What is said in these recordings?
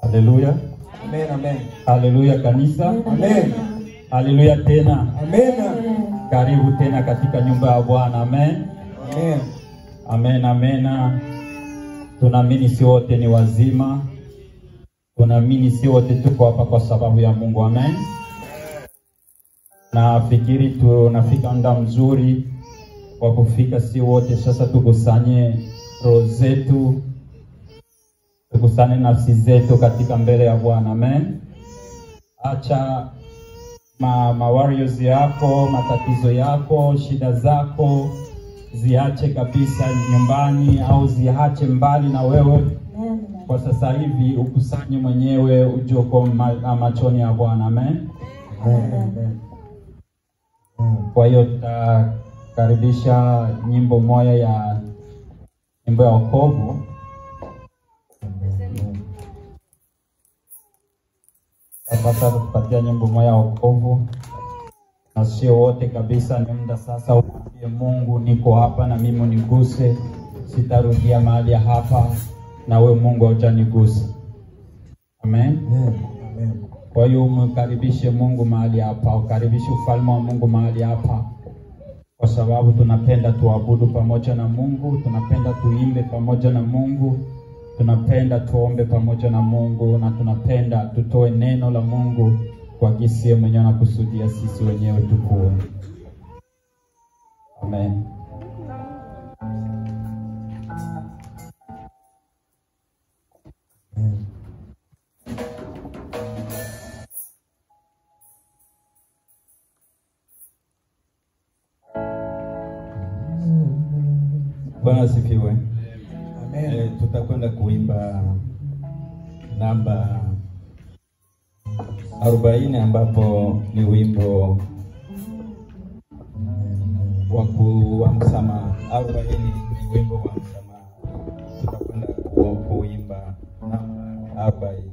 Haleluya, Amen, amen. haleluya kanisa, Amen. haleluya tena. Amen. Karibu tena katika nyumba ya Bwana. Amen, Amen. amen, amen. Tunaamini si wote ni wazima, tunaamini si wote tuko hapa kwa sababu ya Mungu. Amen. Nafikiri tunafika muda mzuri wa kufika, si wote sasa tukusanye roho zetu, tukusanye nafsi zetu katika mbele ya Bwana. Amen. Acha ma, ma warriors yako, matatizo yako, shida zako ziache kabisa nyumbani au ziache mbali na wewe kwa sasa hivi, ukusanye mwenyewe uje uko ma, machoni ya Bwana. Amen. Amen. Amen. Kwa hiyo tutakaribisha nyimbo moja ya nyimbo ya wokovu. Sasa tupatia nyimbo moja ya wokovu, na sio wote kabisa. Ni muda sasa umwambie Mungu, niko hapa na mimi uniguse, sitarudia mahali ya hapa, na we Mungu haujanigusa. Amen. Amen. Amen. Kwa hiyo umkaribishe Mungu mahali hapa, ukaribishe ufalme wa Mungu mahali hapa, kwa sababu tunapenda tuabudu pamoja na Mungu, tunapenda tuimbe pamoja na Mungu, tunapenda tuombe pamoja na Mungu, na tunapenda tutoe neno la Mungu kwa gisi yeye mwenyewe anakusudia sisi wenyewe tukue. Amen. Bwana asifiwe. Amen. Eh, tutakwenda kuimba namba arobaini ambapo ni wimbo wa ku- wa msamaha. Arobaini ni wimbo wa msamaha. Tutakwenda ku- kuimba namba arobaini.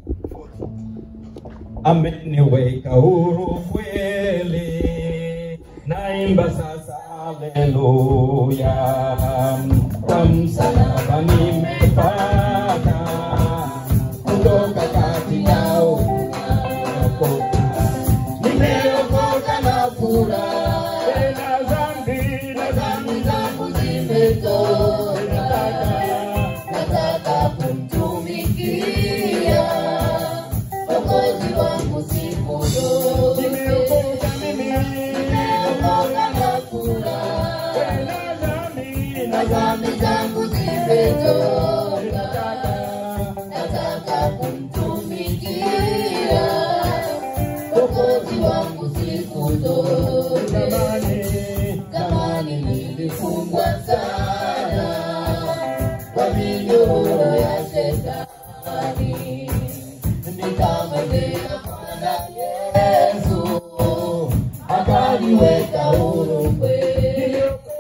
Ameniweka huru kweli, naimba sasa haleluya, kwa msalaba nimepata kutoka katika unyako, nimeokoka na furaha, na dhambi na dhambi zangu zimetoka, nataka kumtumikia Mwokozi wangu siku zote. Nimeokoka mimi, nimeokoka na furaha, na dhambi zangu zimetoka, nataka kumtumikia Mwokozi wangu siku zote. Zamani nilifungwa sana kwa minyororo ya shetani nikamwendea Bwana Yesu akaniweka huru kweli.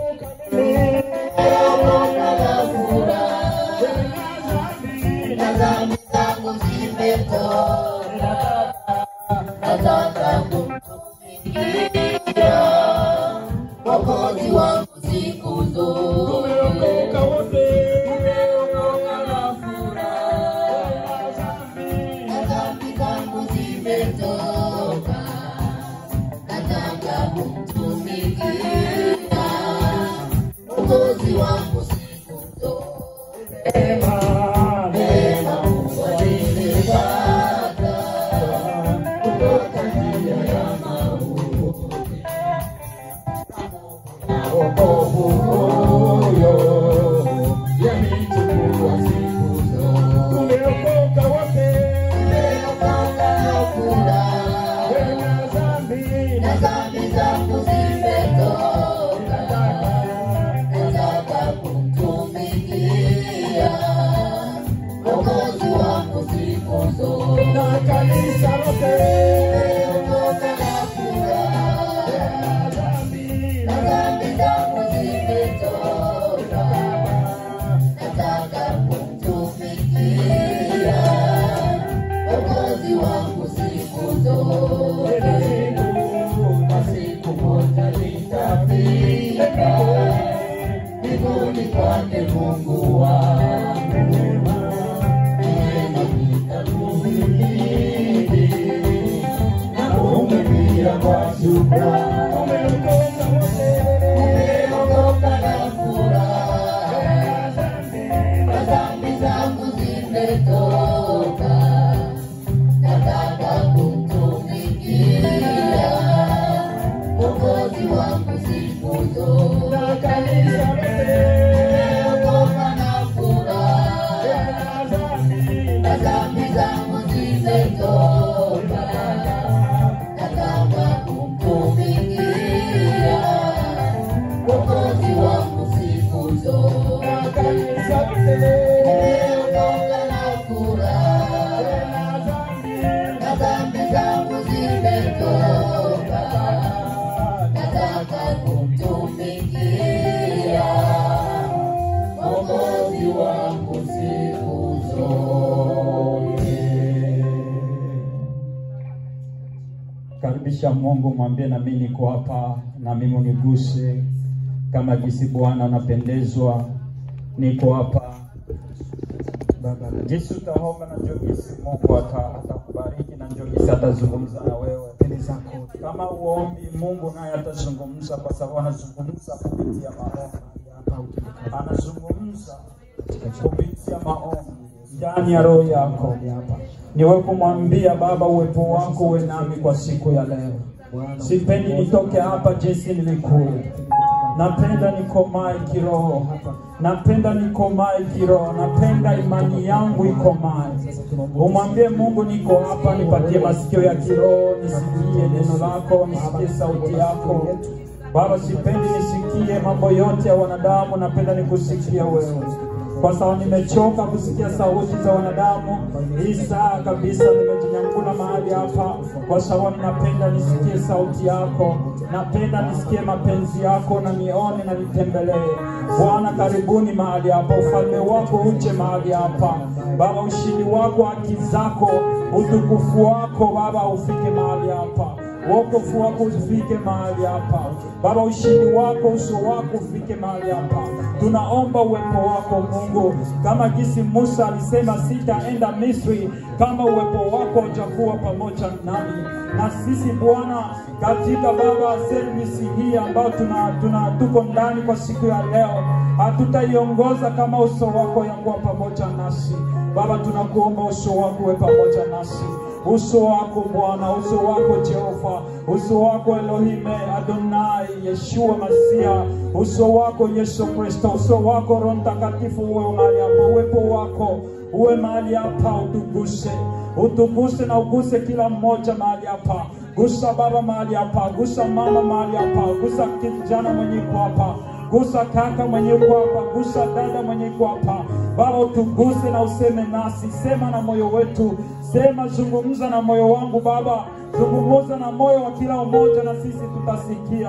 Nimeokoka na furaha, na dhambi zangu zimetoka, nataka kumtumikia Mwokozi wangu siku zote. Nimeokoka na furaha, na dhambi zangu zimetoka, nataka kumtumikia Mwokozi wangu siku zote. Neema Mungu alinipata kutoka njia ya mauti. Na wokovu huyo yanichukua siku zote. Tumeokoka wote, tumeokoka na furaha, na dhambi zangu zimetoka, nataka kumtumikia Mwokozi wangu siku zote. Na kanisa lote, tumeokoka na furaha, na dhambi zangu zimetoka, nataka kumtumikia Mwokozi wangu siku zote. Na siku moja nitafika mbinguni kwake Mungu wangu, niende nikamwone zimetoka, nataka kumtumikia Mwokozi wangu siku zote. Nimeokoka na furaha, na dhambi zangu zimetoka, nataka kumtumikia Mwokozi wangu siku zote. Nimeokoka na furaha, na dhambi zangu zimetoka, nataka kumtumikia Mwokozi wangu siku zote. Karibisha Mungu, mwambie na mimi niko hapa, na mimi uniguse kama jinsi Bwana unapendezwa. Niko hapa Baba, jinsi utaomba, na njoo jinsi Mungu ata- atakubariki, na njoo jinsi atazungumza na wewe. mbele zako Kama uombi, Mungu naye atazungumza, kwa sababu anazungumza kupitia maombi, hapa ukinikaa anazungumza kupitia maombi ndani ya roho yako. hapa Niwe kumwambia Baba, uwepo wako uwe nami kwa siku ya leo. Bwana, Sipendi nitoke hapa jinsi nilikuwa. Napenda nikomae kiroho, napenda nikomae kiroho, napenda imani yangu ikomae. Umwambie Mungu, niko hapa, nipatie masikio ya kiroho, nisikie neno lako, nisikie sauti yako. Baba, sipendi nisikie mambo yote ya wanadamu, napenda nikusikia wewe, kwa sababu nimechoka kusikia sauti za wanadamu. Hii saa kabisa nimejinyangula mahali hapa, kwa sababu ninapenda nisikie sauti yako, napenda nisikie mapenzi yako, na nione na nitembelee. Bwana, karibuni mahali hapa, ufalme wako uje mahali hapa Baba, ushindi wako, haki zako, utukufu wako Baba ufike mahali hapa wokovu wako ufike mahali hapa Baba, ushindi wako, uso wako ufike mahali hapa. Tunaomba uwepo wako Mungu, kama jinsi Musa alisema sitaenda Misri kama uwepo wako utakuwa pamoja nami. Na sisi Bwana, katika Baba service hii ambayo tuna, tuna tuko ndani kwa siku ya leo, hatutaiongoza kama uso wako yakuwa pamoja nasi. Baba, tunakuomba uso wako uwe pamoja nasi uso wako Bwana, uso wako Jehova, uso wako Elohime Adonai, Yeshua Masia, uso wako Yesu Kristo, uso wako Roho Mtakatifu uwe mahali hapa, uwepo wako uwe mahali hapa, utuguse, utuguse na uguse kila mmoja mahali hapa. Gusa baba mahali hapa, gusa mama mahali hapa, gusa kijana mwenye iko hapa gusa kaka mwenye uko hapa, gusa dada mwenye uko hapa. Baba, utuguse na useme nasi, sema na moyo wetu, sema, zungumza na moyo wangu Baba, zungumza na moyo wa kila mmoja, na sisi tutasikia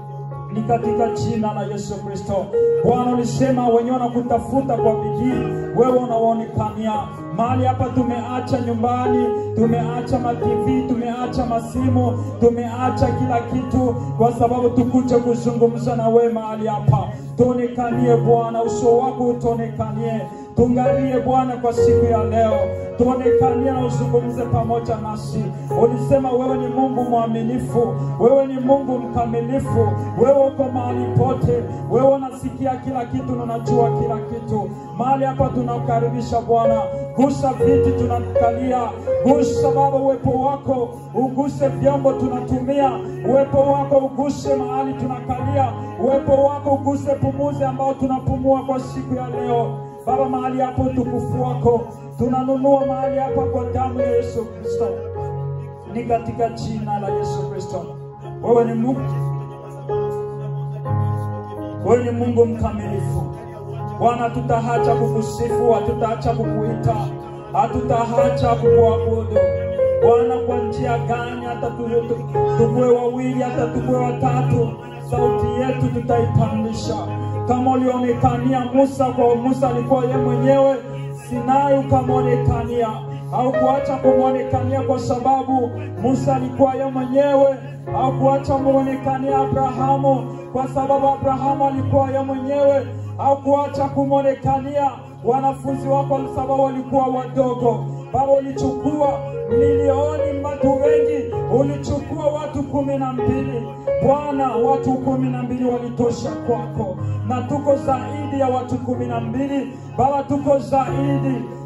ni katika jina la Yesu Kristo. Bwana, ulisema wenyewe wanakutafuta kwa bidii, wewe unawaonekania mahali hapa. Tumeacha nyumbani, tumeacha mativi, tumeacha masimu, tumeacha kila kitu kwa sababu tukuje kuzungumza na wewe mahali hapa. Tuonekanie Bwana, uso wako utuonekanie, tungalie Bwana kwa siku ya leo, tuonekanie na uzungumze pamoja nasi. Ulisema wewe ni Mungu mwaminifu, wewe ni Mungu mkamilifu, wewe uko mahali pote, wewe unasikia kila kitu na unajua kila kitu. Mahali hapa tunakukaribisha Bwana, gusa viti tunakalia, gusa Baba, uwepo wako uguse vyombo tunatumia, uwepo wako uguse mahali tunakalia, uwepo wako uguse pumuzi ambao tunapumua kwa siku ya leo. Baba, mahali hapo utukufu wako tunanunua mahali hapa kwa damu ya Yesu Kristo, ni katika jina la Yesu Kristo. Wewe ni Mungu, wewe ni Mungu mkamilifu. Bwana, hatutaacha kukusifu, hatutaacha kukuita, hatutaacha kukuabudu. Bwana, kwa njia gani? Hata tu- tu- tukue wawili, hata tukue watatu, sauti yetu tutaipandisha kama ulionekania Musa. Kwa Musa alikuwa ye mwenyewe Sinai, ukamwonekania au kuacha kumwonekania kwa sababu Musa alikuwa ye mwenyewe, au kuacha kumwonekania Abrahamu kwa sababu Abrahamu alikuwa ye mwenyewe, au kuacha kumwonekania wanafunzi wako kwa sababu walikuwa wadogo. Baba, ulichukua milioni watu wengi, ulichukua watu kumi na mbili. Bwana, watu kumi na mbili walitosha kwako, na tuko zaidi ya watu kumi na mbili. Baba, tuko zaidi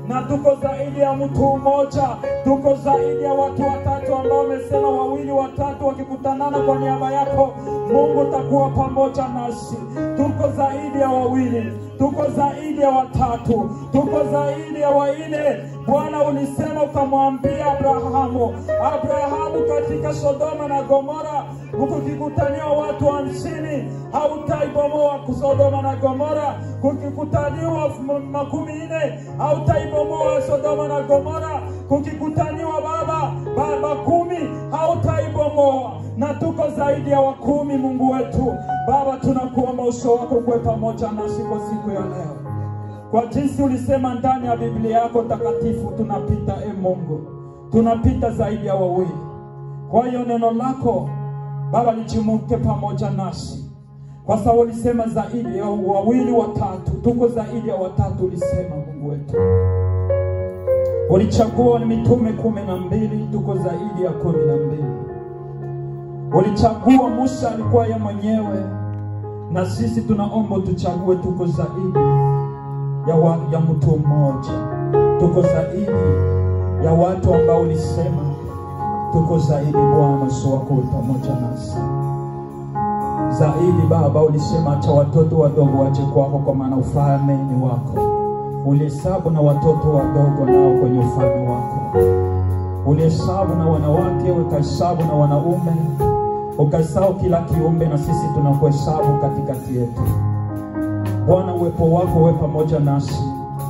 na tuko zaidi ya mtu mmoja, tuko zaidi ya watu watatu ambao wamesema wawili watatu wakikutanana kwa niaba yako, Mungu utakuwa pamoja nasi. Tuko zaidi ya wawili, tuko zaidi ya watatu, tuko zaidi ya wanne. Bwana, ulisema ukamwambia Abrahamu, Abrahamu, katika Sodoma na Gomora kukikutania watu hamsini hautaibomoa Sodoma na Gomora, kukikutaniwa m- makumi nne hautaibomoa Sodoma na Gomora, kukikutaniwa baba baba kumi hautaibomoa, na tuko zaidi ya wakumi. Mungu wetu Baba, tunakuomba uso wako kuwe pamoja nasi kwa siku ya leo kwa jinsi ulisema ndani ya Biblia yako takatifu, tunapita e Mungu, tunapita zaidi ya wawili. Kwa hiyo neno lako Baba lichimuke pamoja nasi, kwa sababu ulisema zaidi ya wawili watatu, tuko zaidi ya watatu. Ulisema Mungu wetu, ulichagua mitume kumi na mbili, tuko zaidi ya kumi na mbili. Ulichagua Musa alikuwa ye mwenyewe, na sisi tunaomba tuchague, tuko zaidi ya, wa, ya mtu mmoja, tuko zaidi ya watu ambao ulisema tuko zaidi. Bwana, uso wako uwe pamoja nasi zaidi. Baba, ulisema acha watoto wadogo waje kwako, kwa maana ufalme ni wako. Ulihesabu na watoto wadogo nao kwenye ufalme wako, ulihesabu na wanawake, ukahesabu na wanaume, ukahesabu kila kiumbe, na sisi tunakuhesabu katikati yetu. Bwana, uwepo wako uwe pamoja nasi.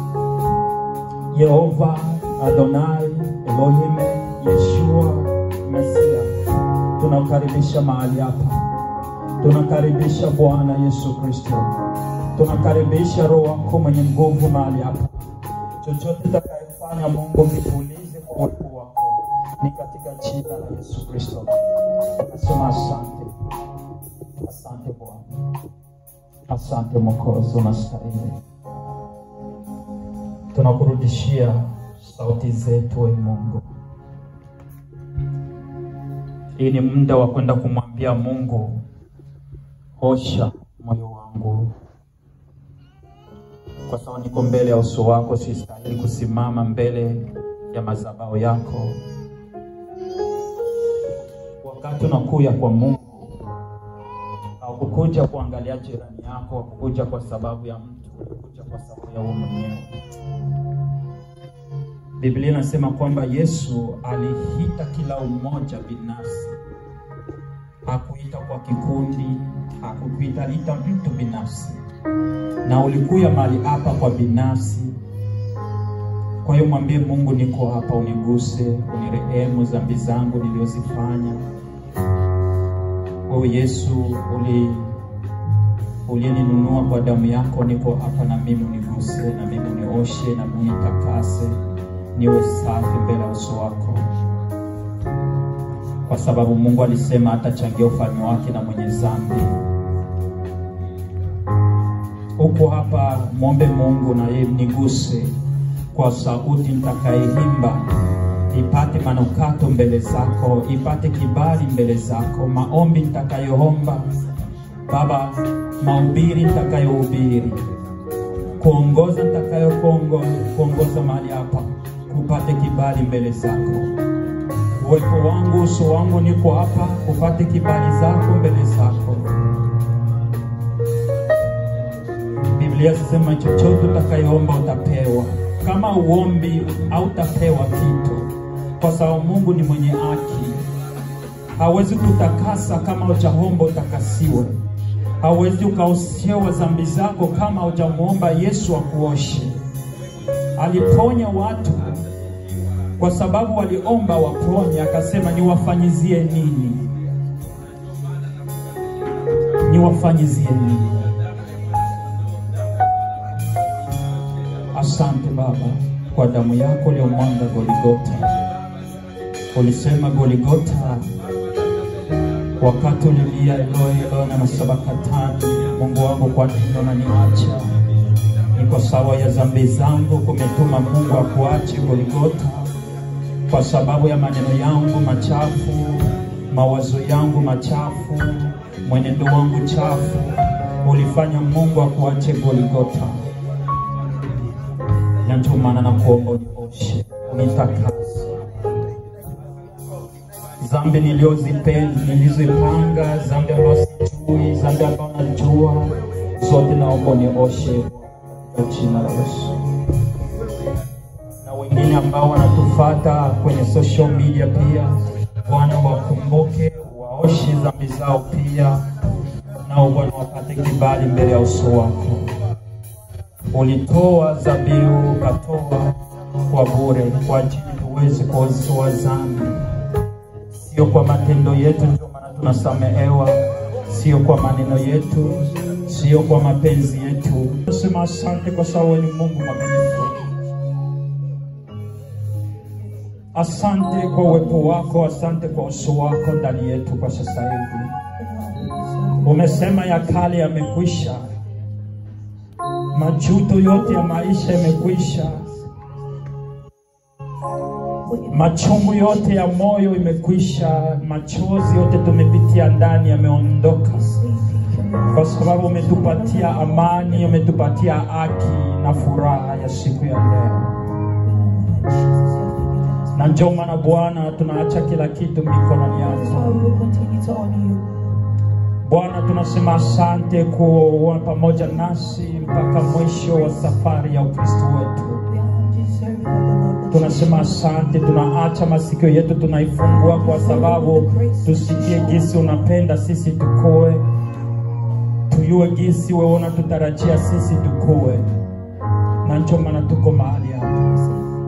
Yehova Adonai Elohim Yeshua Mesia, tunakaribisha mahali hapa, tunakaribisha Bwana Yesu Kristo, tunakaribisha Roho wako mwenye nguvu mahali hapa. Chochote utakayefanya Mungu, kipulize kwa uwepo wako, ni katika jina la Yesu Kristo. Nasema asante, asante Bwana. Asante Mwokozi, unastahili. Tunakurudishia sauti zetu, e Mungu. Hii ni muda wa kwenda kumwambia Mungu, osha moyo wangu, kwa sababu niko mbele ya uso wako, sistahili kusimama mbele ya madhabahu yako. Wakati unakuya kwa Mungu Haukukuja kuangalia jirani yako, haukukuja kwa sababu ya mtu, ulikuja kwa sababu ya wewe mwenyewe. Biblia inasema kwamba Yesu aliita kila umoja binafsi, hakuita kwa kikundi, hakukuita, aliita mtu binafsi, na ulikuya mahali hapa kwa binafsi. Kwa hiyo mwambie Mungu, niko hapa, uniguse, unirehemu dhambi zangu nilizozifanya wewe Yesu uli uliyeninunua kwa damu yako, niko hapa na mimi uniguse, na mimi unioshe, na mimi nitakase, niwe safi mbele ya uso wako, kwa sababu Mungu alisema hatachangia ufalme wake na mwenye dhambi. Uko hapa, mwombe Mungu na yeye niguse kwa sauti nitakayeimba ipate manukato mbele zako, ipate kibali mbele zako, maombi nitakayoomba Baba, mahubiri nitakayohubiri, kuongoza nitakayokuongoza mahali hapa, kupate kibali mbele zako. Uwepo wangu, uso wangu, niko hapa, kupate kibali zako mbele zako. Biblia inasema chochote utakayoomba utapewa. Kama uombi hautapewa kitu, kwa sababu Mungu ni mwenye haki. Hawezi kutakasa kama hujaomba utakasiwe. Hawezi ukaoshewa dhambi zako kama hujamuomba Yesu akuoshe. Aliponya watu kwa sababu waliomba waponye, akasema niwafanyizie nini? Niwafanyizie nini? Asante Baba kwa damu yako iliyomwanga Goligota. Ulisema Goligota, wakati ulilia Eloi Eloi na masabakatani, Mungu wangu, kwa nini unaniacha? Ni kwa sababu ya dhambi zangu kumetuma Mungu akuache Goligota, kwa sababu ya maneno yangu machafu, mawazo yangu machafu, mwenendo wangu chafu, ulifanya Mungu akuache Goligota na ndio maana nakuomba unioshe, unitakase dhambi niliozipenda nilizopanga, dhambi ambazo sijui, dhambi ambazo najua, zote naomba unioshe kwa jina la Yesu. Na wengine ambao wanatufata kwenye social media pia, Bwana wakumbuke, waoshe dhambi zao pia, nao Bwana wapate kibali mbele ya uso wako. Ulitoa dhabihu, ukatoa kwa bure kwa ajili tuweze kuozoa dhambi sio kwa matendo yetu, ndio maana tunasamehewa, sio kwa maneno yetu, sio kwa mapenzi yetu. Nasema asante kwa sababu wewe ni Mungu mwaminifu. Asante kwa uwepo wako, asante kwa uso wako ndani yetu kwa sasa hivi. Umesema ya kale yamekwisha, majuto yote ya maisha yamekwisha, machungu yote ya moyo imekwisha, machozi yote tumepitia ndani yameondoka, kwa sababu umetupatia amani, umetupatia haki na furaha ya siku ya leo. Na ndio maana Bwana, tunaacha kila kitu mikononi yako. Bwana, tunasema asante kuwa pamoja nasi mpaka mwisho wa safari ya Ukristo wetu. Tunasema asante, tunaacha masikio yetu tunaifungua, kwa sababu tusikie gisi unapenda sisi tukue, tuyue gisi wewe unatutarajia sisi tukue, na ndio maana tuko mahali hapa.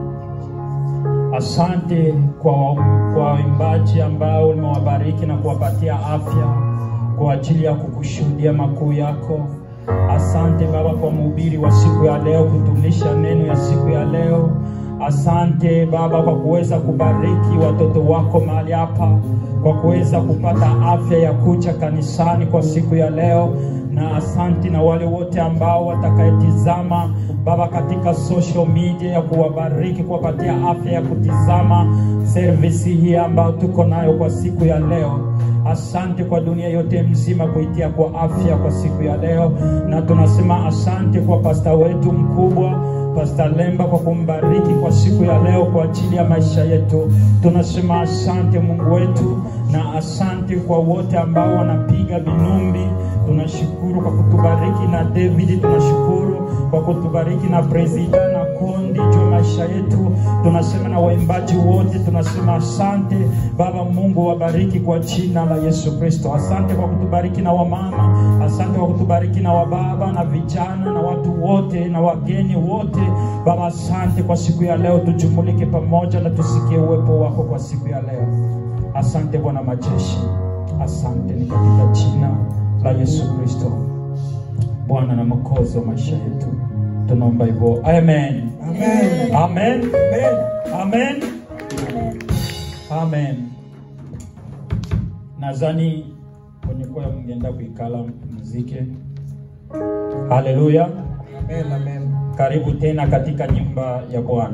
Asante kwa kwa waimbaji ambao umewabariki na kuwapatia afya kwa ajili ya kukushuhudia makuu yako. Asante Baba kwa mhubiri wa siku ya leo kutulisha neno ya siku ya leo. Asante Baba kwa kuweza kubariki watoto wako mahali hapa, kwa kuweza kupata afya ya kuja kanisani kwa siku ya leo, na asante na wale wote ambao watakayetizama Baba katika social media ya kuwabariki, kuwapatia afya ya kutizama servisi hii ambayo tuko nayo kwa siku ya leo. Asante kwa dunia yote mzima kuitia kwa afya kwa siku ya leo, na tunasema asante kwa pasta wetu mkubwa Pasta Lemba kwa kumbariki kwa siku ya leo kwa ajili ya maisha yetu. Tunasema asante Mungu wetu, na asante kwa wote ambao wanapiga vinumbi. Tunashukuru kwa kutubariki na David, tunashukuru kwa kutubariki na presida na kundi juu maisha yetu. Tunasema na waimbaji wote, tunasema asante Baba Mungu, wabariki kwa jina la Yesu Kristo. Asante kwa kutubariki na wamama, asante kwa kutubariki na wababa na vijana na watu wote na wageni wote. Baba, asante kwa siku ya leo, tujumulike pamoja na tusikie uwepo wako kwa siku ya leo. Asante Bwana majeshi, asante ni katika jina la Yesu Kristo, Bwana na Mwokozi wa maisha yetu, tunaomba hivyo, amen. Amen. Amen. Amen. Amen. Nadhani kwenye kwaya mngeenda kuikala mzike. Haleluya. Amen. Amen. Karibu tena katika nyumba ya Bwana.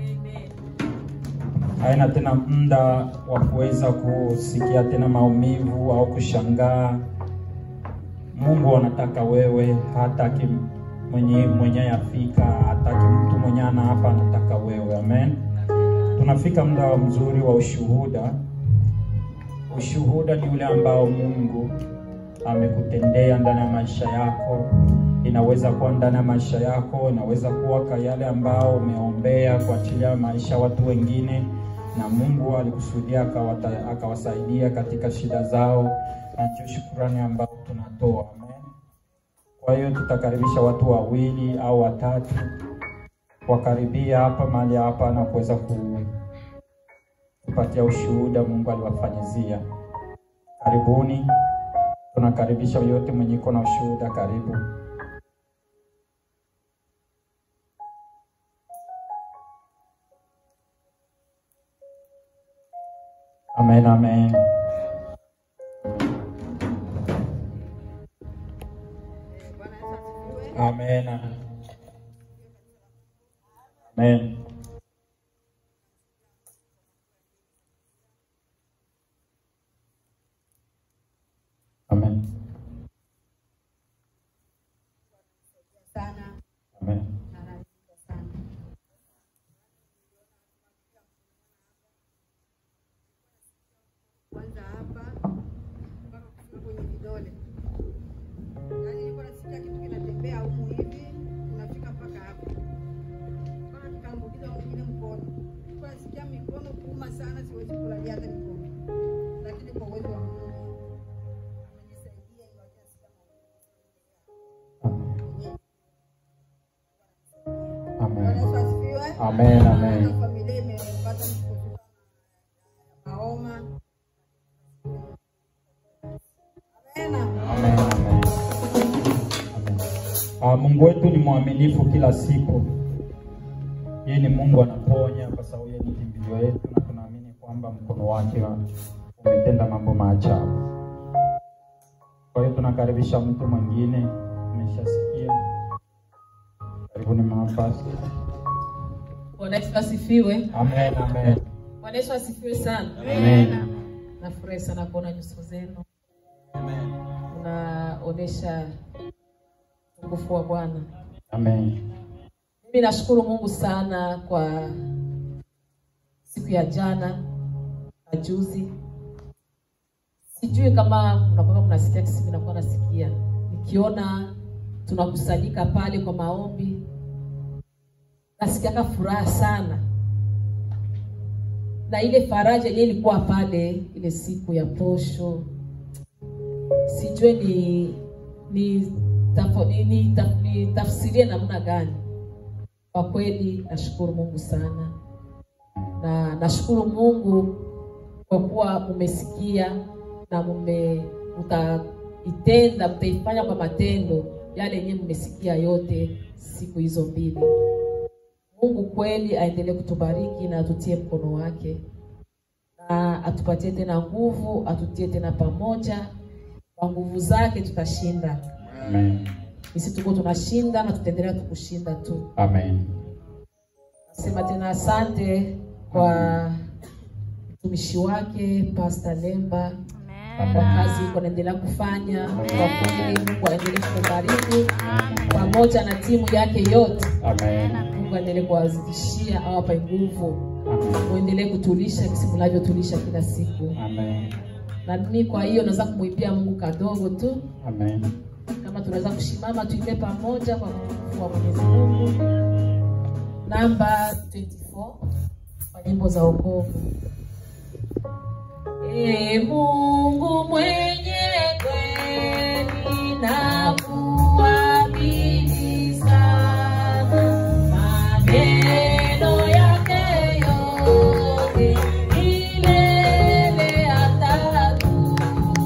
Haina tena muda wa kuweza kusikia tena maumivu au kushangaa. Mungu anataka wewe, hataki mwenye mwenye afika, hataki mtu mwenye ana hapa, anataka wewe. Amen. Tunafika muda wa mzuri wa ushuhuda. Ushuhuda ni ule ambao Mungu amekutendea ndani ya maisha yako. Inaweza kuwa ndani ya maisha yako, inaweza kuwa kwa yale ambao umeombea kwa ajili ya maisha ya watu wengine, na Mungu alikusudia akawata- akawasaidia katika shida zao, na ndio shukurani ambao tunatoa. Amen. Kwa hiyo tutakaribisha watu wawili au watatu wakaribia hapa mahali hapa na kuweza ku- kupatia ushuhuda Mungu aliwafanyizia. Karibuni, tunakaribisha yote mwenye iko na ushuhuda, karibu. Amen, amen. Amen. Amen. Amen. sana Amen. na ananipa sana kuanza hapa mpaka kufika kwenye vidole. Yaani nilikuwa nasikia kitu kinatembea humu hivi kinafika mpaka hapa. Mpaka nikaambukiza mwingine mkono. Nilikuwa nasikia mikono kuuma sana, siwezi kulalia hata mikono. Lakini kwa uwezo wa Mungu amenisaidia ingawa nasikia maumivu. Amen. Bwana Yesu asifiwe. Amen, amen. Na familia imepata msukosuko na homa. Amen. Amen, amen. Amen. Ah, Mungu wetu ni mwaminifu kila siku. Yeye ni Mungu anaponya kwa sababu yeye ni kimbilio yetu na tunaamini kwamba mkono wake umetenda mambo maajabu. Kwa hiyo tunakaribisha mtu mwingine, umeshasikia. Karibuni mama Pastor. Bwana Yesu asifiwe. Amen, amen. Bwana Yesu asifiwe sana. Amen. Nafurahi sana kuona nyuso zenu. Unaonesha utukufu wa Bwana. Amen. Mimi nashukuru Mungu sana kwa siku ya jana na juzi. Sijui kama mnakuwa mnasikia kisi mimi nakuwa nasikia. Nikiona tunakusanyika pale kwa maombi nasikiaka furaha sana na ile faraja yenyewe ilikuwa pale ile siku ya posho sijue ni ni, tafo, ni, ni, taf, ni tafsirie namna gani kwa kweli nashukuru mungu sana na nashukuru mungu kwa kuwa mumesikia na mume mtaitenda mtaifanya kwa matendo yale yenyewe mmesikia yote siku hizo mbili Mungu kweli aendelee kutubariki na atutie mkono wake na atupatie tena nguvu, atutie tena pamoja. Kwa nguvu zake tutashinda. Amen. Sisi tuko tunashinda na tutaendelea tukushinda tu. Amen. Nasema tena asante kwa mtumishi wake Pastor Lemba kwa kazi iko anaendelea kufanya. Kwa kweli Mungu aendelee kubariki pamoja na timu yake yote. Amen. Mungu aendelee kuwazidishia, awape nguvu, Amen. muendelee kutulisha kisi mnavyotulisha kila siku. Amen. Na mimi kwa hiyo naweza kumwimbia Mungu kadogo tu, Amen. kama tunaweza kushimama tuimbe pamoja kwa utukufu wa Mwenyezi Mungu. Namba 24 kwa nyimbo za wokovu. Ee Mungu mwenye kweli na kuamini sana, maneno yake yote milele atadumu.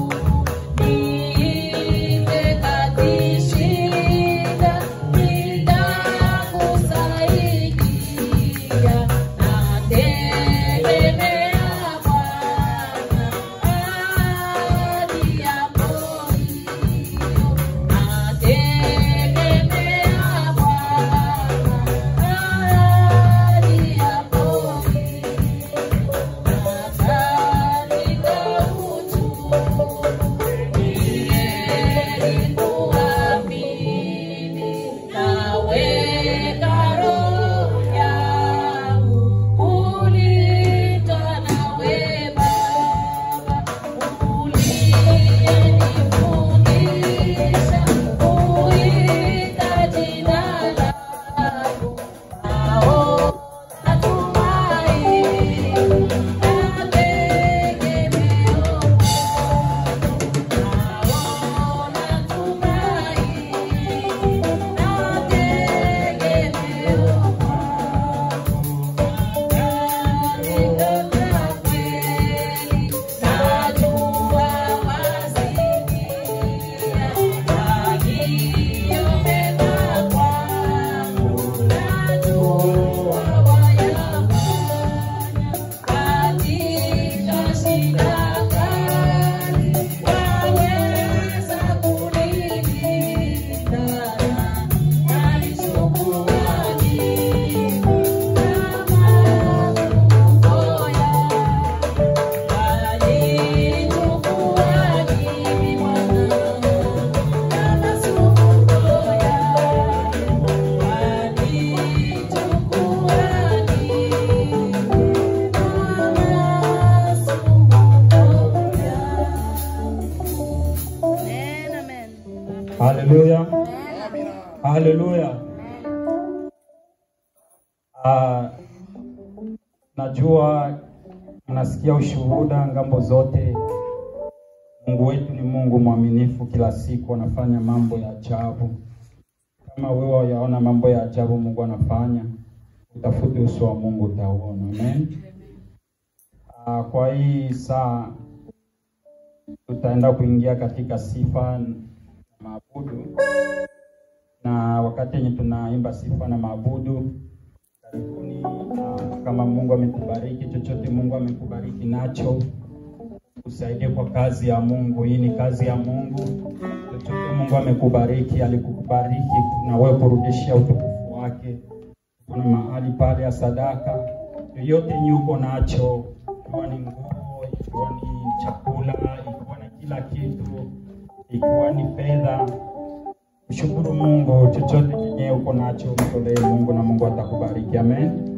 Niite katishinda, nitakusaidia, nategemea Bwana hadi Haleluya. Ah, najua mnasikia ushuhuda ngambo zote. Mungu wetu ni Mungu mwaminifu, kila siku anafanya mambo ya ajabu. Kama wewe wayaona mambo ya ajabu Mungu anafanya, utafute uso wa Mungu utauona. Amen. Ah, kwa hii saa tutaenda kuingia katika sifa na maabudu, na wakati yenye tunaimba sifa na maabudu, karibuni. ah, kama Mungu ametubariki chochote, Mungu amekubariki nacho, usaidie kwa kazi ya Mungu. Hii ni kazi ya Mungu. Chochote Mungu amekubariki, alikubariki na wewe kurudishia utukufu wake. Kuna mahali pale ya sadaka yoyote yenye uko nacho, ikiwa ni nguo, ikiwa ni chakula, ikiwa na kila kitu, ikiwa ni fedha, mshukuru Mungu. Chochote chenye uko nacho mtolee Mungu na Mungu atakubariki. Amen.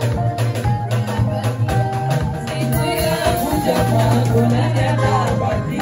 Siku ya kuja kwako nani atabakia?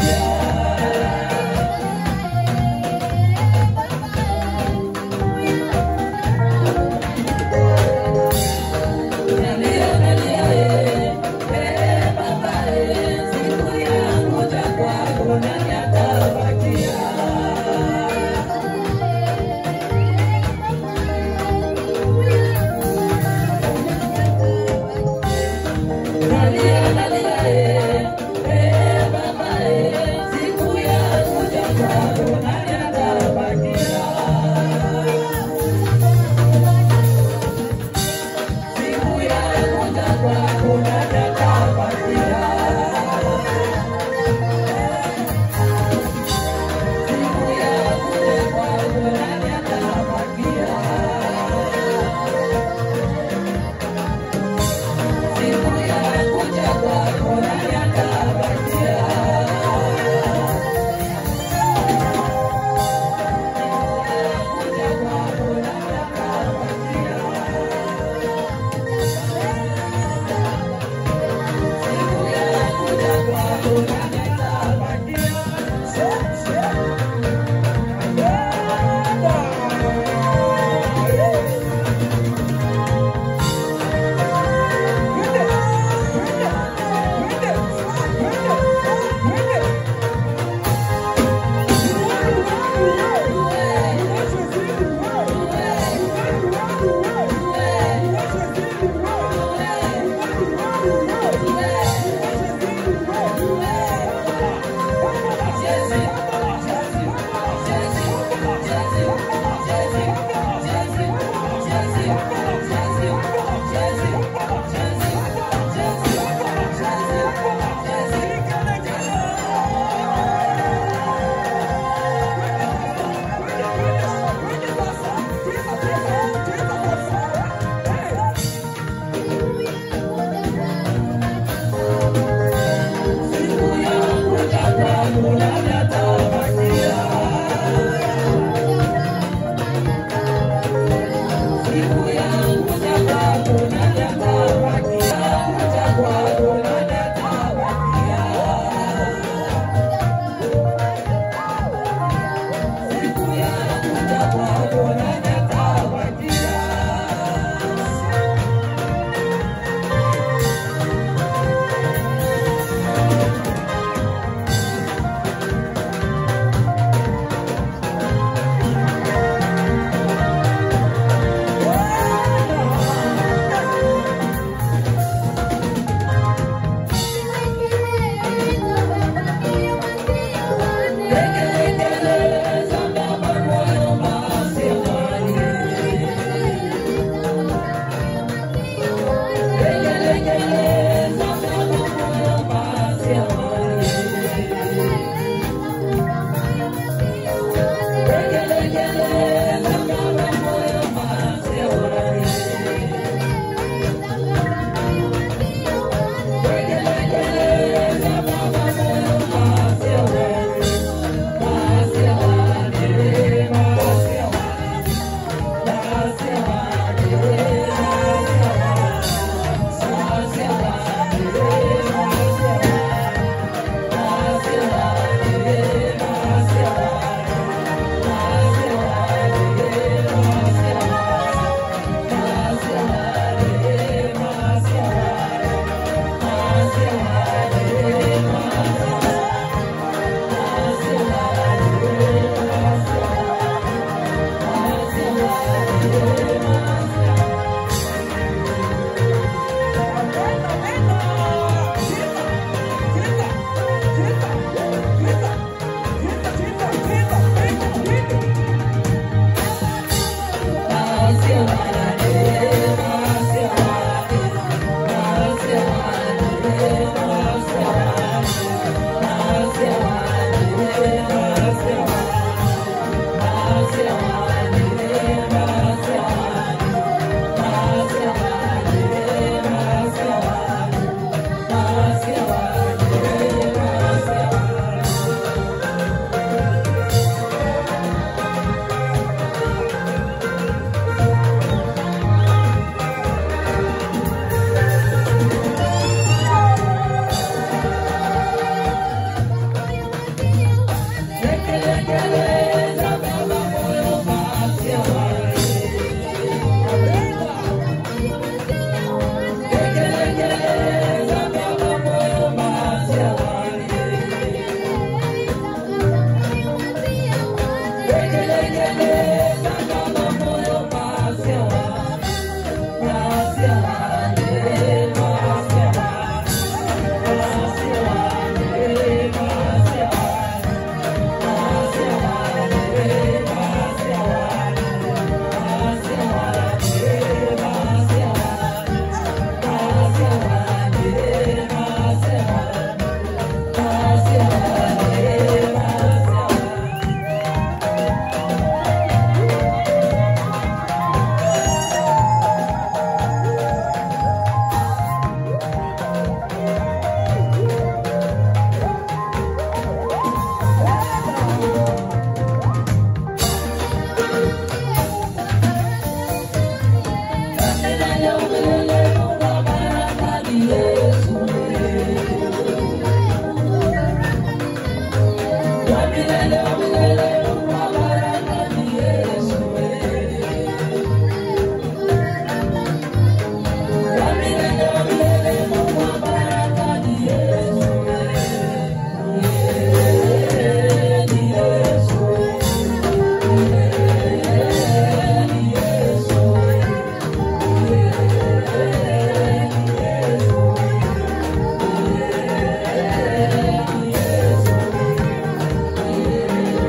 Yesu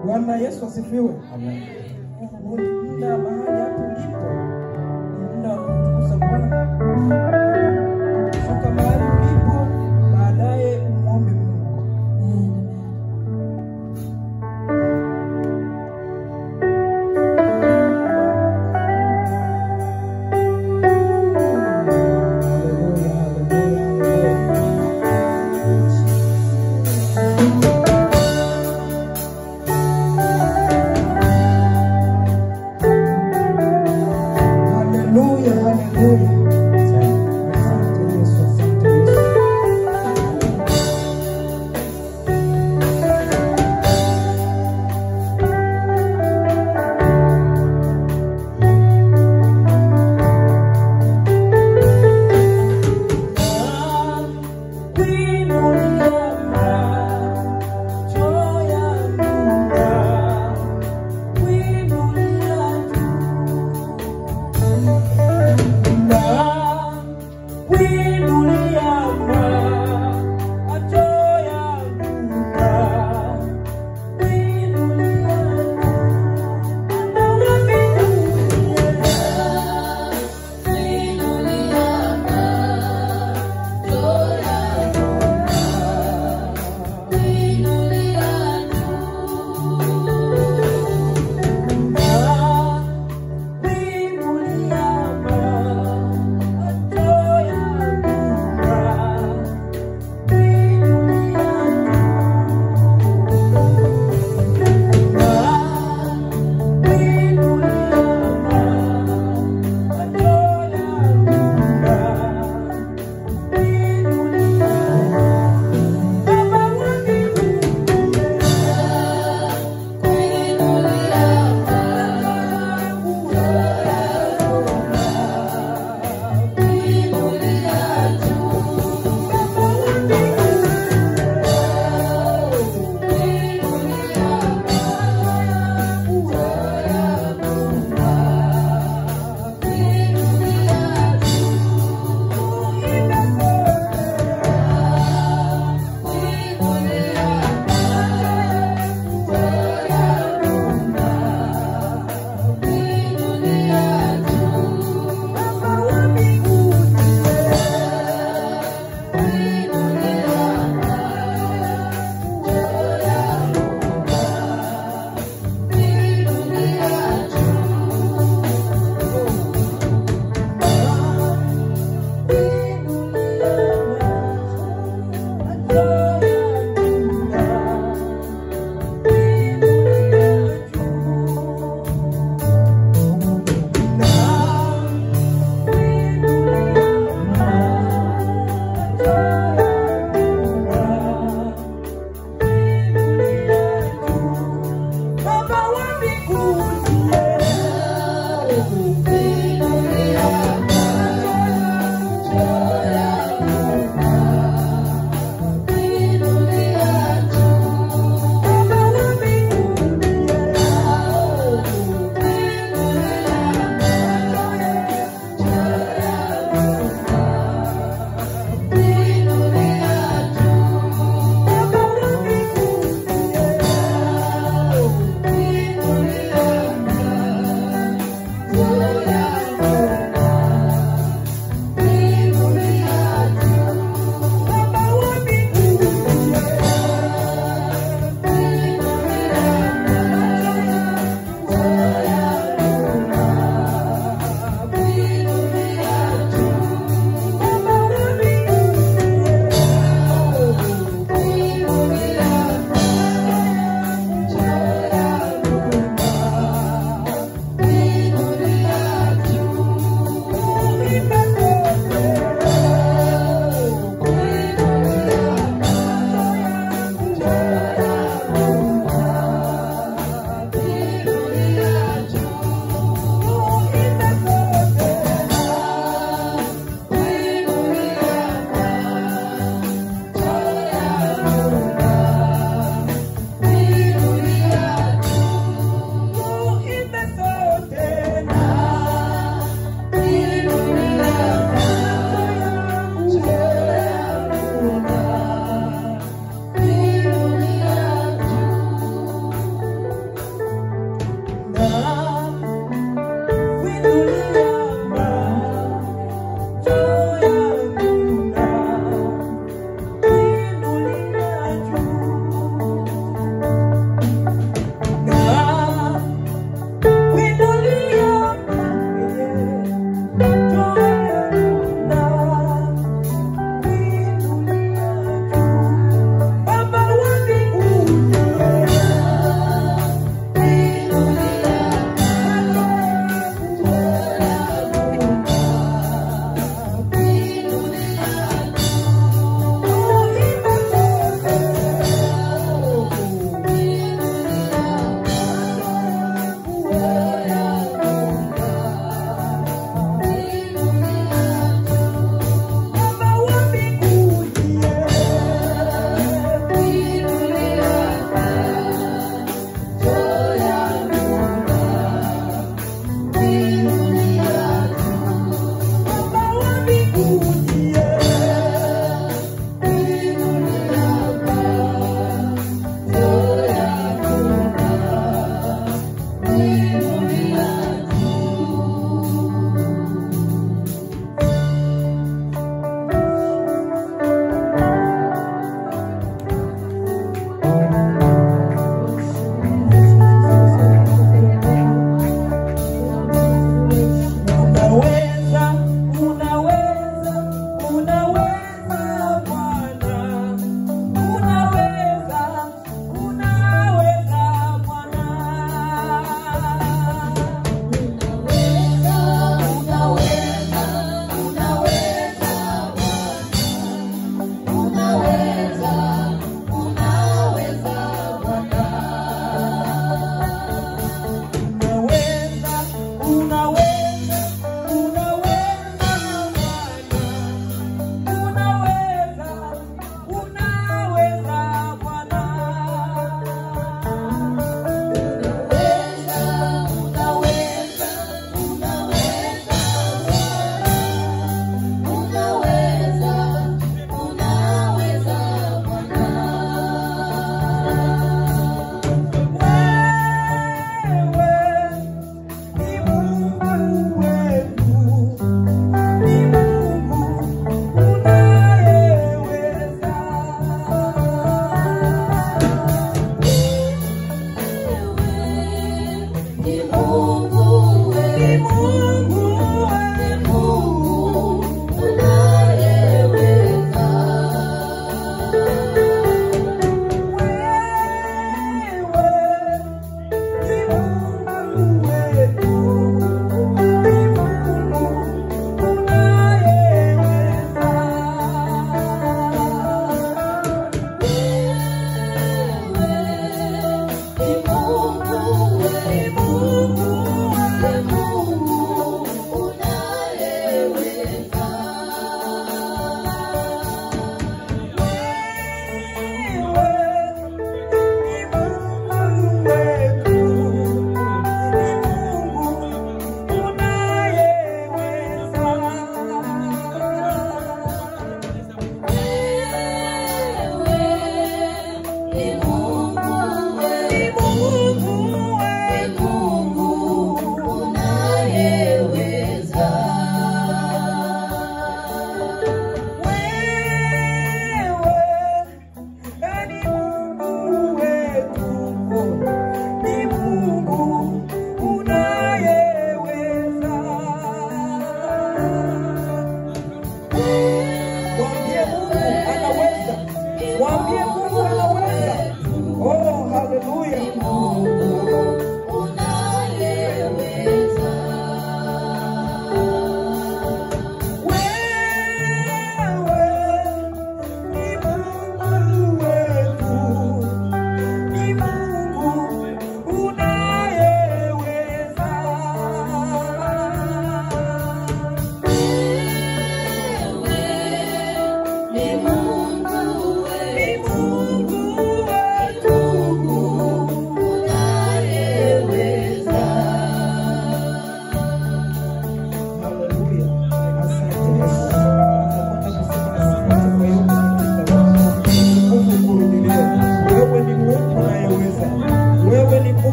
Bwana Yesu asifiwe. Amen. Huu ni muda mahali hapo ulipo, ni muda wa kumtukuza Bwana. Shuka mahali ulipo, baadaye umwombe Mungu. Haleluya, haleluya, haleluya. Haleluya, haleluya. Asante Yesu, asante Yesu.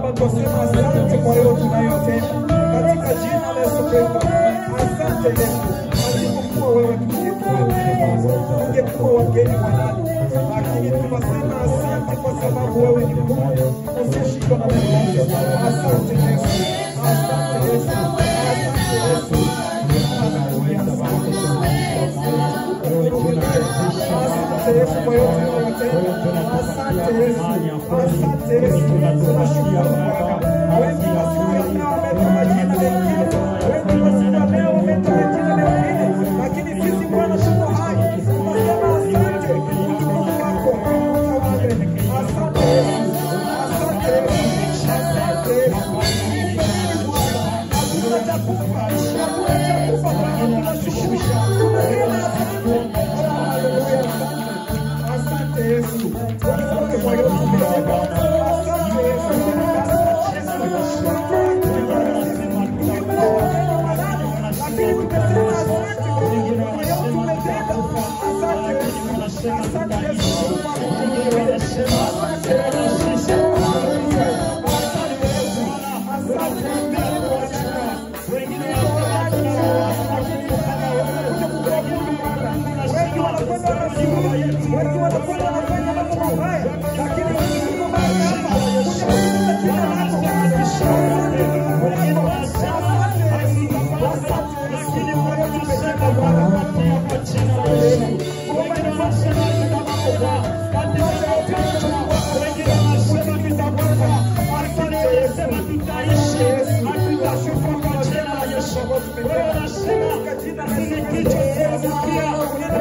Baba, twasema asante kwa yote unayotenda katika jina la Yesu Kristo. Asante Yesu, asipokuwa wewe tungekuwa tungekuwa wageni wa nani, lakini tunasema asante kwa sababu wewe ni Mungu usiyeshindwa na lolote. Asante Yesu, asante Yesu, asante Yesu. Haleluya, asante Asante Yesu kwa yote unayotenda. Asante Yesu, asante Yesu, tunashukuru Bwana. Wengi wasikia wametoa majina mengine, wengi wasikia leo wametoa majina mengine, lakini sisi Bwana tuko hai, tunasema asante utukufu wako utawale. Asante Yesu, asante Yesu, asante Yesu. Hakuna cha kufa, hakuna cha kufa Bwana, tunashukuru, tunasema asante. Haleluya, asante. Asante Yesu, asante kwa yote umetenda. Asante Yesu, lakini tumesema asante kwa yote umetenda. Asante Yesu, asante Yesu, asante Yesu, asante Yesu, asante wengi wanakwenda wanazini, wengi wanakwenda wanafanya mambo mabaya, lakini sisi tuko mahali hapa kunyanyua jina lako. Asante Mungu wako, asante Yesu, asante Yesu, kwa yote umetenda Bwana, kwa jina la Yesu. Umenifanya mimi kama Bwana, katika yote ulichukua, wengine wanasema nitakufa, asante Yesu, tutaishi, hatutakufa kwa jina la Yesu. Wewe unasema katika jina la Yesu, kichwa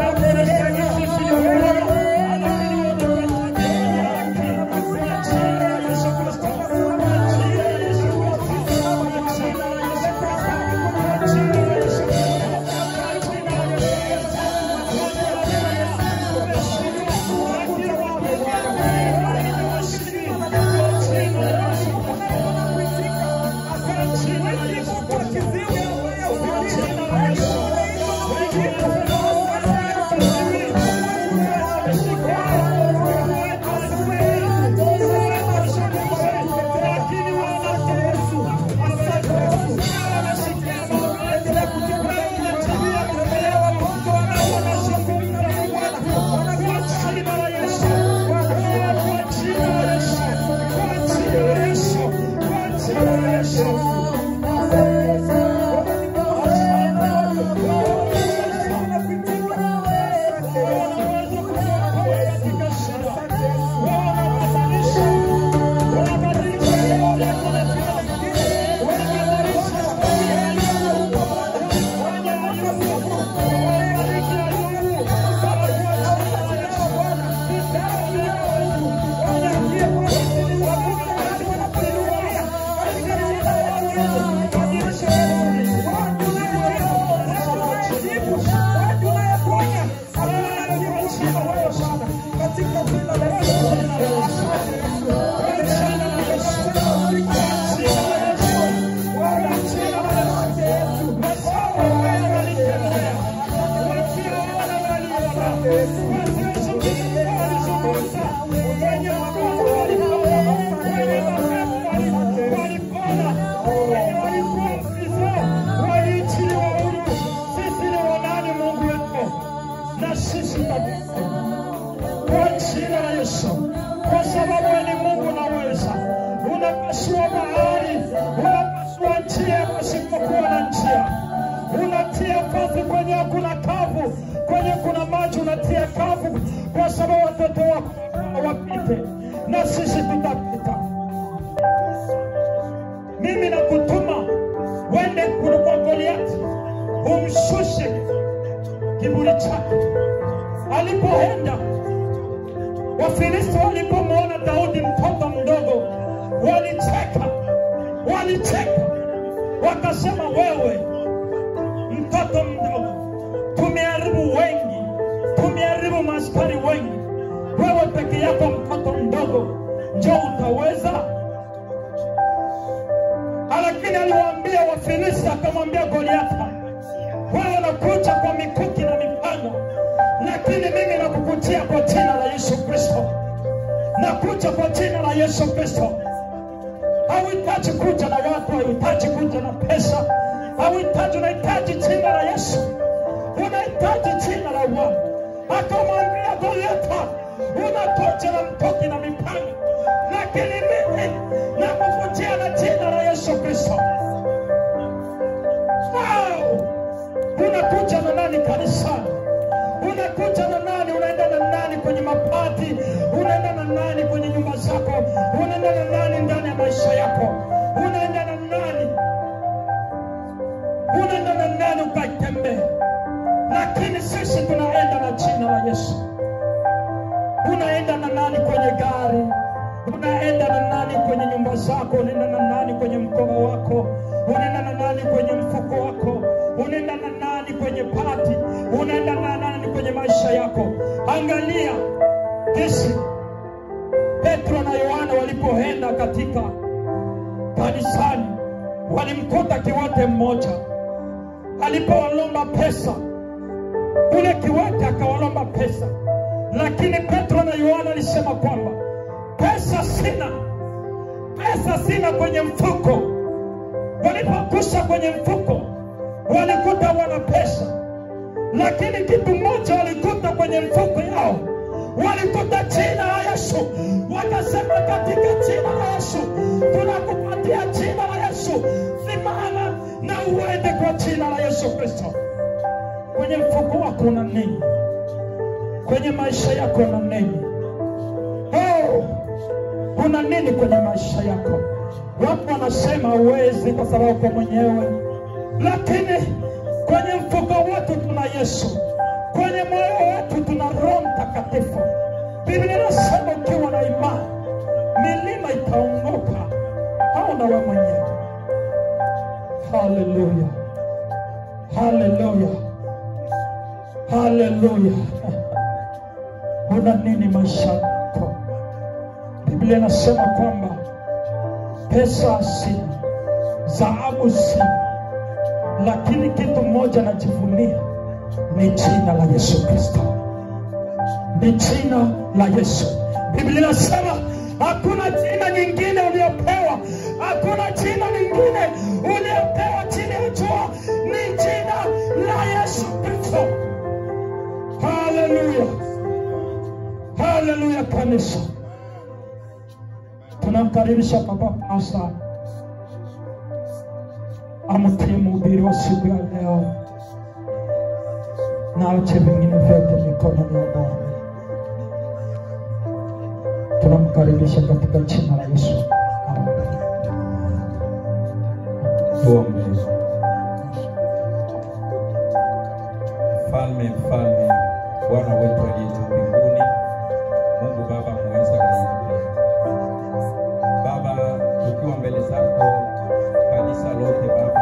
kwa sababu wewe ni Mungu unaweza. Unapasua bahari, unapasua njia pasipokuwa na njia, unatia kavu kwenye hakuna kavu, kwenye kuna maji unatia kavu, kwa sababu watoto wako wapite na sisi tutapita. Mimi nakutuma wende kwa Goliati, umshushe kiburi chake. Alipoenda Wafilisti walipomwona Daudi mtoto mdogo, walicheka, walicheka, wakasema, wewe mtoto mdogo, tumeharibu wengi, tumeharibu maaskari wengi, wewe peke yako mtoto mdogo, njo utaweza? Lakini aliwaambia Wafilisti, akamwambia Goliathi, wewe unakuja kwa mikuki na mipanga, lakini mimi nakukutia kwa jina la Yesu Kristo, nakuja kwa jina la Yesu Kristo. Hauhitaji kuja na watu, hauhitaji kuja na pesa, hauhitaji, unahitaji jina la Yesu, unahitaji jina la Bwana. Akamwambia Goliathi, unakuja na mkuki na mipanga, lakini mimi nakukujia na jina la Yesu Kristo. Wow! Unakuja na nani kanisani? Unakuja na nani? Unaenda na nani kwenye mapati? Unaenda na nani kwenye nyumba zako? Unaenda na nani ndani ya maisha yako? Unaenda na nani? Unaenda na nani ukatembea? Lakini sisi tunaenda na jina la Yesu. Unaenda na nani kwenye gari? Unaenda na nani kwenye nyumba zako? Unaenda na nani kwenye mkoba wako? Unaenda na nani kwenye mfuko wako? Unaenda na nani kwenye pati? Unaenda na nani kwenye maisha yako? Angalia jinsi Petro na Yohana walipoenda katika kanisani, walimkuta kiwete mmoja alipowalomba pesa ule kiwete akawalomba pesa, lakini Petro na Yohana alisema kwamba pesa sina, pesa sina kwenye mfuko. Walipokusha kwenye mfuko, walikuta wana pesa, lakini kitu moja walikuta kwenye mfuko yao, walikuta jina la Yesu. Wakasema, katika jina la Yesu tunakupatia jina la Yesu, simama na uende kwa jina la Yesu Kristo. Kwenye mfuko wako una nini? Kwenye maisha yako una nini? Oh, una nini kwenye maisha yako? Watu wanasema huwezi kwa sababu uko mwenyewe, lakini kwenye mfuko wetu tuna Yesu, kwenye moyo wetu tuna Roho Mtakatifu. Biblia inasema ukiwa na imani milima itaongoka, au na wewe mwenyewe. Haleluya, haleluya, haleluya. Una nini maisha yako? Biblia inasema kwamba pesa sina, dhahabu sina, lakini kitu moja najivunia ni jina la Yesu Kristo, ni jina la Yesu. Biblia inasema hakuna jina nyingine uliopewa, hakuna jina lingine uliopewa chini ya jua, ni jina la Yesu Kristo. Haleluya, haleluya kanisa tunamkaribisha baba pasta amtie mhubiri wa siku ya leo na ache vingine vyote mikononi ya Bwana. Tunamkaribisha katika jina la Yesu. Amen. Tuombe. Mfalme, mfalme, Bwana wetu aliye juu mbinguni, Mungu Baba muweza wa yote. Baba, tukiwa mbele zako kanisa lote Baba,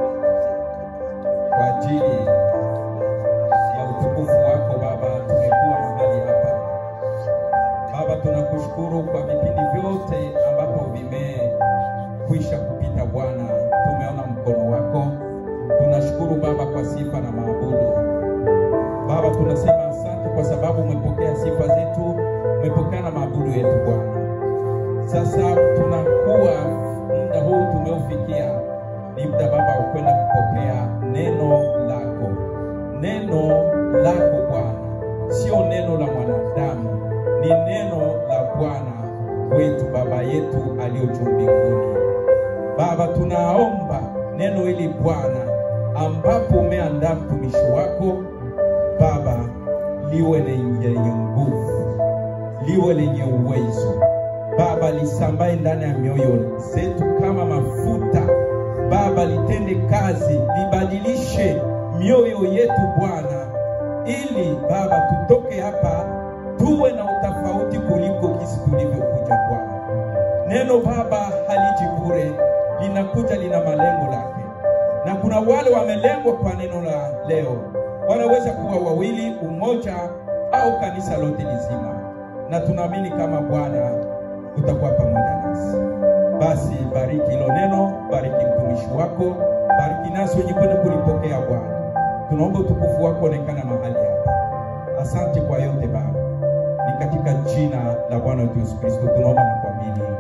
kwa ajili ya utukufu wako Baba, tumekuwa mahali hapa Baba, tunakushukuru kwa vipindi vyote ambapo vimekwisha kupita Bwana, tumeona mkono wako. Tunashukuru Baba kwa sifa na maabudu. Baba, tunasema asante kwa sababu umepokea sifa zetu, umepokea na maabudu yetu Bwana. Sasa tunakuwa muda huu tumeufikia, ni muda Baba wa kwenda kupokea neno lako, neno lako Bwana, sio neno la mwanadamu, ni neno la Bwana wetu, Baba yetu aliyo juu mbinguni. Baba, tunaomba neno hili Bwana, ambapo umeandaa mtumishi wako Baba, liwe lenye nguvu, liwe lenye uwezo Baba, lisambae ndani ya mioyo zetu kama mafuta Baba, litende kazi, libadilishe mioyo yetu Bwana, ili Baba tutoke hapa tuwe na utofauti kuliko kisi tulivyokuja Bwana. Neno Baba haliji bure, linakuja lina malengo lake, na kuna wale wamelengwa kwa neno la leo, wanaweza kuwa wawili, umoja au kanisa lote lizima, na tunaamini kama Bwana utakuwa pamoja nasi. Basi bariki hilo neno, bariki mtumishi wako, bariki nasi wenye kwenda kulipokea Bwana. Tunaomba utukufu wako onekana mahali hapa. Asante kwa yote Baba, ni katika jina la Bwana wetu Yesu Kristo tunaomba na kuamini,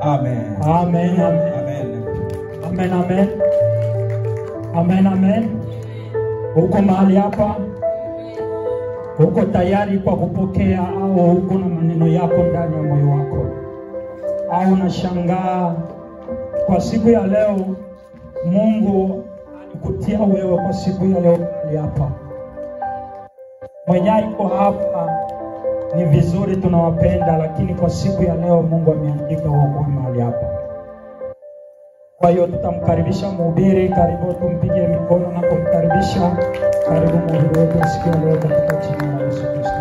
Amen. Amen. Amen. Amen. Amen, amen. Amen, amen. Uko mahali hapa, uko tayari kwa kupokea au uko na maneno yako ndani ya moyo wako, au unashangaa kwa siku ya leo Mungu alikutia wewe kwa siku ya leo mahali hapa. Mwenye iko hapa ni vizuri, tunawapenda, lakini kwa siku ya leo Mungu ameandika uokoe mahali hapa. Kwa hiyo tutamkaribisha mhubiri, karibu tumpige mikono na kumkaribisha. Karibu mhubiri wetu siku ya leo katika jina la Yesu Kristo.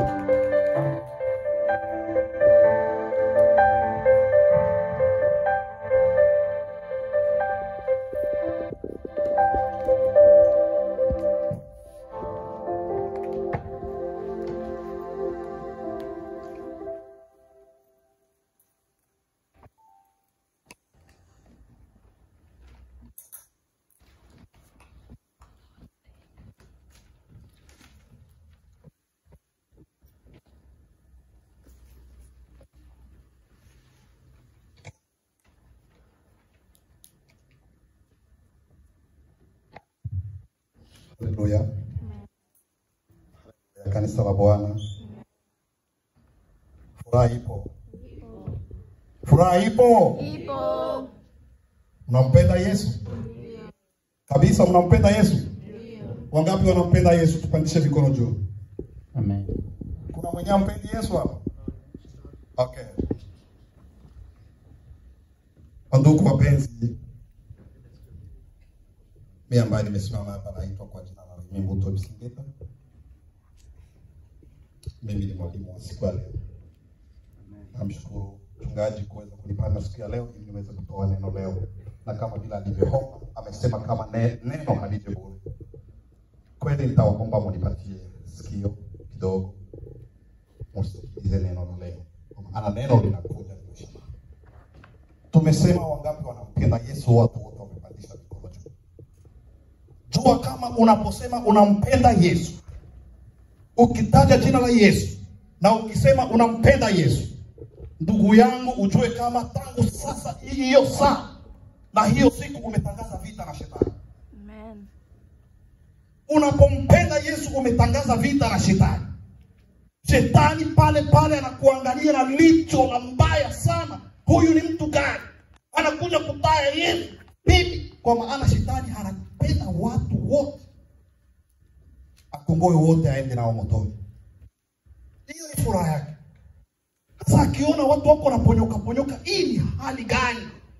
Haleluya. Ya kanisa la Bwana. Furaha ipo. Furaha ipo. Mnampenda Yesu? Kabisa mnampenda Yesu? Wangapi wanampenda Yesu? Tupandishe mikono juu. Amen. Kuna mwenye ampendi Yesu hapa? Okay. Wandugu wapenzi, mimi ambaye nimesimama hapa naitwa kwa jina la Remi Mbuto Bisingeta. Mimi ni mwalimu wa siku ya leo. Namshukuru mchungaji kuweza kunipanda siku ya leo ili niweze kutoa neno leo, na kama vile alivyoomba amesema kama ne, neno halije bure. Kweli nitawaomba munipatie sikio kidogo, musikilize neno la leo, kwa maana neno linakuja limeshima. Tumesema wangapi wanampenda Yesu? Watu wote wamepandisha mikono juu. Jua kama unaposema unampenda Yesu, ukitaja jina la Yesu na ukisema unampenda Yesu, ndugu yangu, ujue kama tangu sasa hiyo saa na hiyo siku umetangaza vita na shetani. Amen. Unapompenda Yesu umetangaza vita na shetani. Shetani pale pale anakuangalia na licho la mbaya sana. Huyu ni mtu gani? Anakuja kutaya Yesu bibi, kwa maana shetani anapenda watu wote, akongoe wote, aende nao motoni. Hiyo ni furaha yake. Sasa akiona watu wako wanaponyoka ponyoka, hii ni hali gani?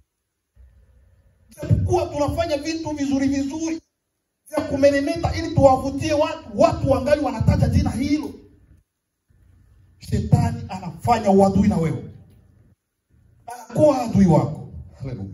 Japokuwa tunafanya vitu vizuri vizuri vya kumeremeta ili tuwavutie watu, watu wangali wanataja jina hilo. Shetani anafanya uadui na wewe, anakuwa adui wako. Haleluya!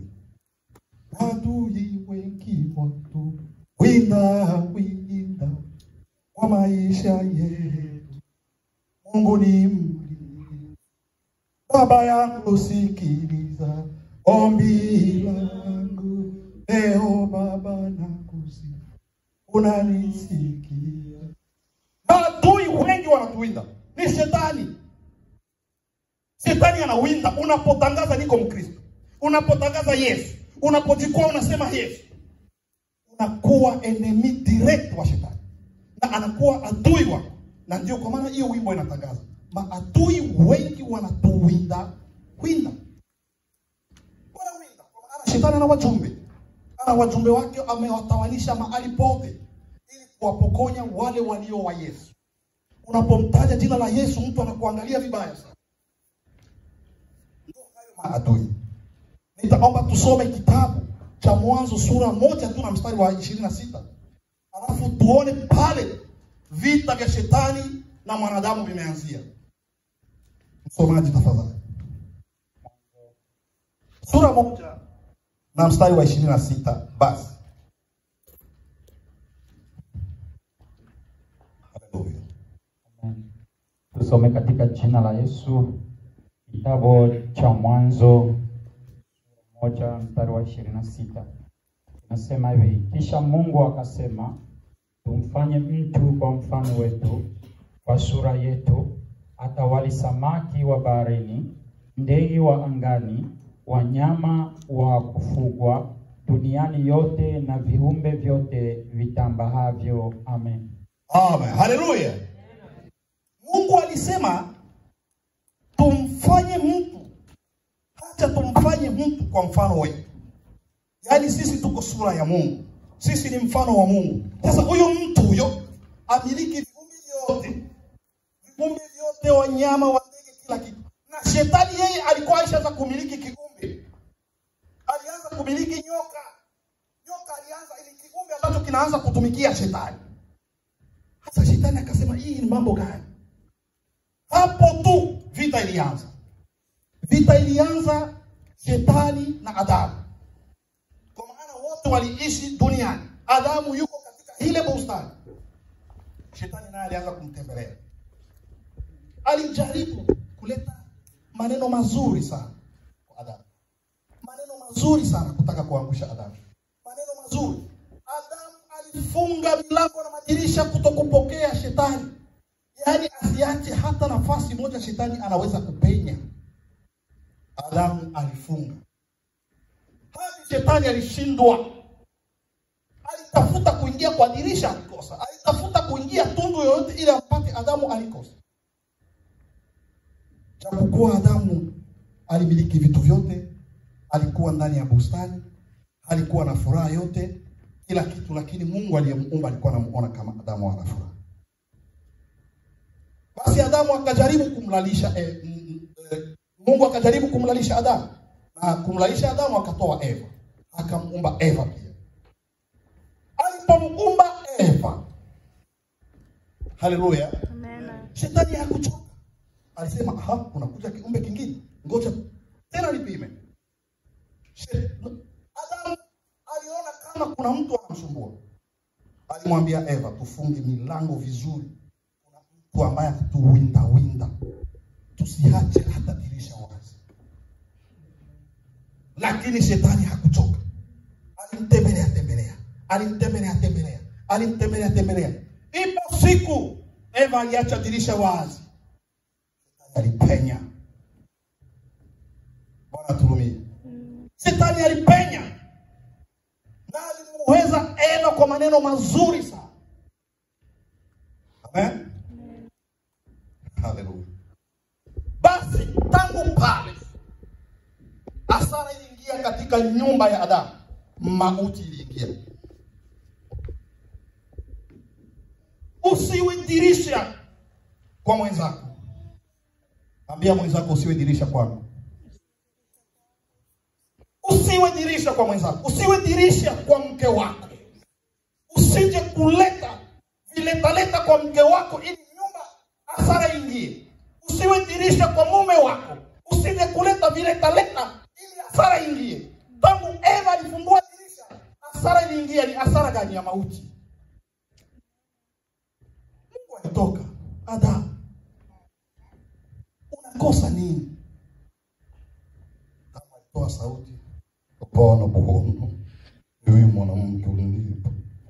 Adui wengi watu winda winda kwa maisha yetu, Mungu ni mlinzi. Baba yangu sikiliza ombi langu leo, Baba nakusifu unanisikia. Maadui wengi wanatuwinda, ni shetani. Shetani anawinda unapotangaza niko Mkristo, unapotangaza Yesu, unapojikua unasema Yesu, unakuwa enemy direct wa shetani na anakuwa adui wako, na ndio kwa maana hiyo wimbo inatangaza maadui wengi wanatuwinda winda, wanawinda kwa maana shetani ana wajumbe ana wajumbe wake amewatawanisha mahali pote ili kuwapokonya wale walio wa Yesu. Unapomtaja jina la Yesu, mtu anakuangalia vibaya sana. Ndio hayo maadui. Nitaomba tusome kitabu cha Mwanzo sura moja tu na mstari wa ishirini na sita alafu tuone pale vita vya shetani na mwanadamu vimeanzia. Msomaji tafadhali, sura moja na mstari wa ishirini na sita basi. Haleluya. Amen. Tusome katika jina la Yesu kitabu cha Mwanzo moja mstari wa ishirini na sita nasema hivi: kisha Mungu akasema, tumfanye mtu kwa mfano wetu, kwa sura yetu, atawali samaki wa baharini, ndege wa angani, wanyama wa kufugwa duniani yote na viumbe vyote vitambahavyo. Amen. Amen. Haleluya. Mungu alisema tumfanye mtu, hata tumfanye mtu kwa mfano wetu. Yaani sisi tuko sura ya Mungu, sisi ni mfano wa Mungu. Sasa huyo mtu huyo amiliki viumbe vyote, viumbe vyote, wanyama, wa ndege, kila kitu. Na shetani yeye alikuwa aishaanza kumiliki kiumbe, alianza kumiliki nyoka. Nyoka alianza ili kiumbe ambacho kinaanza kutumikia shetani. Sasa shetani akasema hii ni mambo gani? Hapo tu vita ilianza. Vita ilianza shetani na Adamu, kwa maana wote waliishi duniani. Adamu yuko katika ile bustani, shetani naye alianza kumtembelea. Alijaribu kuleta maneno mazuri sana kwa Adamu, maneno mazuri sana kutaka kuangusha Adamu, maneno mazuri. Adamu alifunga milango na madirisha kutokupokea shetani, yaani asiache hata nafasi moja shetani anaweza kupenya. Adamu alifunga hadi shetani alishindwa. Alitafuta kuingia kwa dirisha, alikosa. Alitafuta kuingia tundu yoyote ili ampate Adamu, alikosa. Japokuwa Adamu alimiliki vitu vyote, alikuwa ndani ya bustani, alikuwa na furaha yote, kila kitu, lakini Mungu aliyemuumba alikuwa anamuona kama Adamu ana furaha. Basi Adamu akajaribu kumlalisha eh, mm, mm, eh, Mungu akajaribu kumlalisha Adamu na kumlalisha Adamu akatoa Eva, akamuumba Eva pia. Alipomuumba Eva, haleluya, shetani hakuchoka, alisema aha, kunakuja kiumbe kingine, ngoja tena nipime. She- Adamu aliona kama kuna mtu anamsumbua, alimwambia Eva, tufunge milango vizuri, kuna mtu ambaye atatuwinda winda, tusiache hata dirisha wazi. Lakini shetani hakuchoka, alimtembelea tembelea, alimtembelea tembelea, alimtembelea tembelea. Ipo siku Eva aliacha dirisha wazi, shetani alipenya. Bwana turumie. Shetani alipenya na alimuweza Eva kwa maneno mazuri sana. Amen. Haleluya. Basi tangu pale hasara iliingia katika nyumba ya Adamu, mauti iliingia. Usiwe dirisha kwa mwenzako. Ambia mwenzako usiwe dirisha kwangu. Usiwe dirisha kwa mwenzako, usiwe dirisha kwa mke wako. Usije kuleta viletaleta kwa mke wako ili nyumba hasara ingie. Usiwe dirisha kwa mume wako, usije kuleta viletaleta ili hasara ingie. Tangu Eva alifungua dirisha, hasara iliingia. Ni hasara gani? Ya mauti. Mungu alitoka, Adamu, unakosa nini? Adamu alitoa sauti, hapana Bwana, huyu mwanamke ulinipa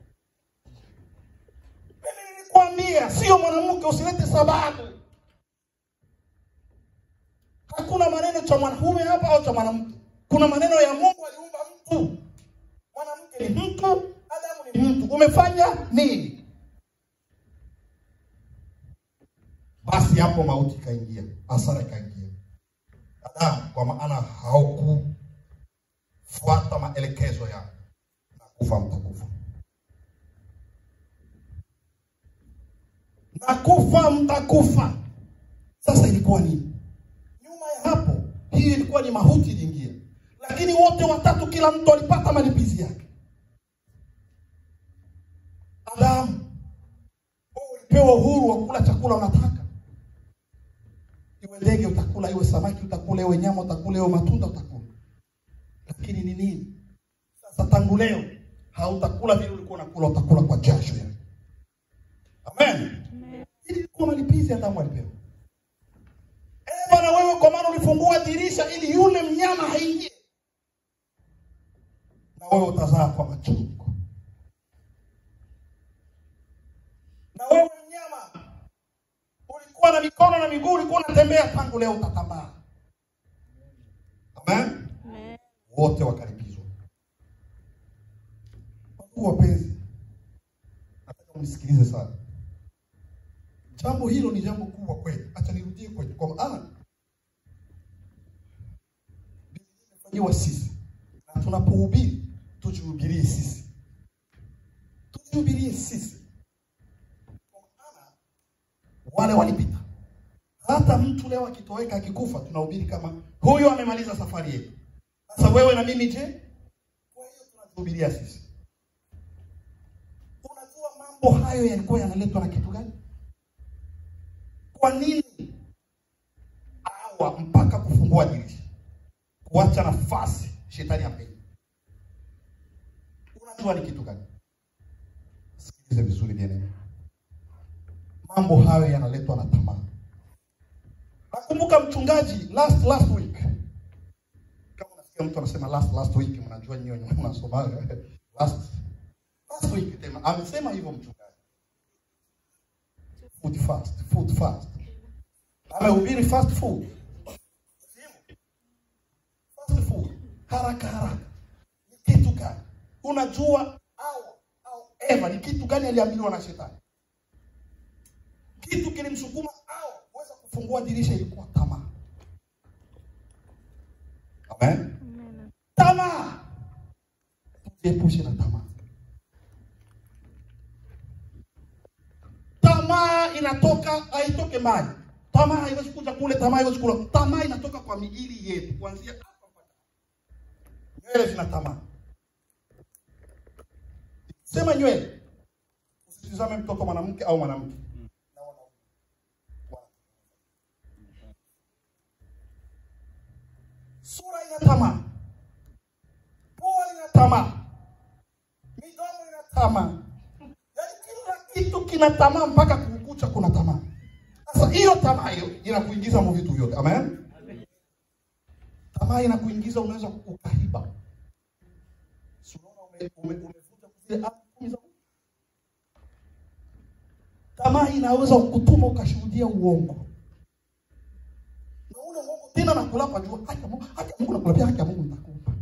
mimi nilikwambia sio mwanamke, usilete sababu. Hakuna maneno cha mwanamume hapa au cha mwanamke, kuna maneno ya Mungu. Aliumba mtu, mwanamke ni mtu, Adamu ni mtu. Umefanya nini? Basi hapo mauti ikaingia, hasara ikaingia. Adamu, kwa maana haukufuata maelekezo yako, na kufa mtakufa. na kufa mtakufa. Sasa ilikuwa nini? Nyuma ya hapo, hii ilikuwa ni mauti iliingia, lakini wote watatu, kila mtu alipata malipizi yake. Adamu, wewe ulipewa uhuru wa kula chakula unataka, iwe ndege utakula, iwe samaki utakula, iwe nyama utakula, iwe matunda utakula, lakini ni nini? Sasa tangu leo hautakula vile ulikuwa unakula, utakula kwa jasho yako. Amen. Ilikuwa malipizi Adamu alipewa. Eva, na wewe kwa maana ulifungua dirisha ili yule mnyama haingie, na wewe utazaa kwa machungu. Na wewe mnyama ulikuwa na mikono na miguu, ulikuwa unatembea, tangu leo utatambaa. Amen. wote wakaribizwa. Wakuu wapenzi, nataka mnisikilize sana. Jambo hilo ni jambo kubwa kweli. Acha nirudie kwenye kwa maana Biblia imefanyiwa sisi, na tunapohubiri tujihubirie sisi, tujihubirie sisi, kwa maana wale walipita. Hata mtu leo akitoweka akikufa, tunahubiri kama huyo amemaliza safari yetu. Sasa wewe na mimi je? Kwa hiyo tunajihubiria sisi. Unajua mambo hayo yalikuwa yanaletwa na kitu gani? Kwa nini awa mpaka kufungua dirisha, kuacha nafasi shetani apende? Unajua ni kitu gani? Sikilize vizuri bien, mambo hayo yanaletwa na tamaa. Nakumbuka mchungaji last last week, kama unasikia mtu anasema last last week, mnajua nyinyi wenyewe mnasomaga last last week tena amesema hivyo mchungaji food fast, food fast. Amehubiri fast food. Fast food. Haraka haraka. Ni kitu gani? Unajua au au Eva ni kitu gani aliambiwa na shetani? Kitu kilimsukuma au kuweza kufungua dirisha ilikuwa tamaa. Amen. Tamaa. Tujiepushe na tamaa. Tamaa inatoka haitoke mbali. Tamaa haiwezi kuja kule, tamaa haiwezi kula. Tamaa inatoka kwa miili yetu, kuanzia hapa mpaka nywele zina tamaa. Sema nywele, usitizame mtoto mwanamke au mwanamke na wanaume. Sura ina tamaa, pua ina tamaa, midomo ina tamaa Yaani kila kitu kina tamaa mpaka kukucha kuna tamaa. Sasa hiyo tamaa hiyo inakuingiza mu vitu vyote. Amen. Tamaa inakuingiza unaweza ukaiba. Si unaona ume- ume- umevuta zile amri kumi za Mungu? Tamaa inaweza kukutuma ukashuhudia uongo. Na ule uongo tena nakulapa jua haki ya Mungu, haki ya Mungu nakulapia haki ya Mungu nitakupa.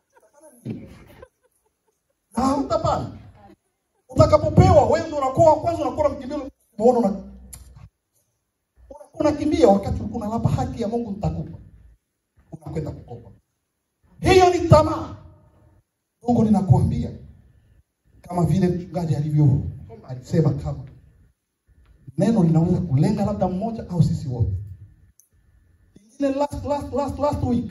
Na hautapana utakapopewa wewe ndio unakuwa wa kwanza unakuwa mkimbio muone una unakuwa unakimbia wakati ulikuwa unalapa haki ya Mungu nitakupa unakwenda kukopa hiyo ni tamaa Mungu ninakuambia kama vile mchungaji alivyo alisema kama neno linaweza kulenga labda mmoja au sisi wote ingine last last last last week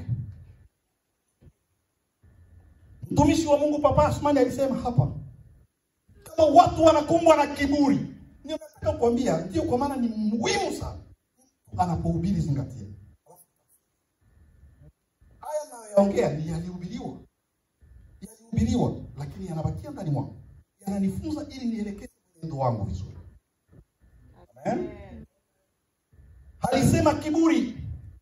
mtumishi wa Mungu Papa Asmani alisema hapa kama watu wanakumbwa na kiburi, ndio nataka kukwambia, ndio kwa maana ni muhimu sana anapohubiri, zingatia haya nayoyaongea ni yalihubiriwa, yalihubiriwa, lakini yanabakia ndani mwangu, yananifunza ili nielekeze mwenendo wangu vizuri. Amen. Alisema kiburi,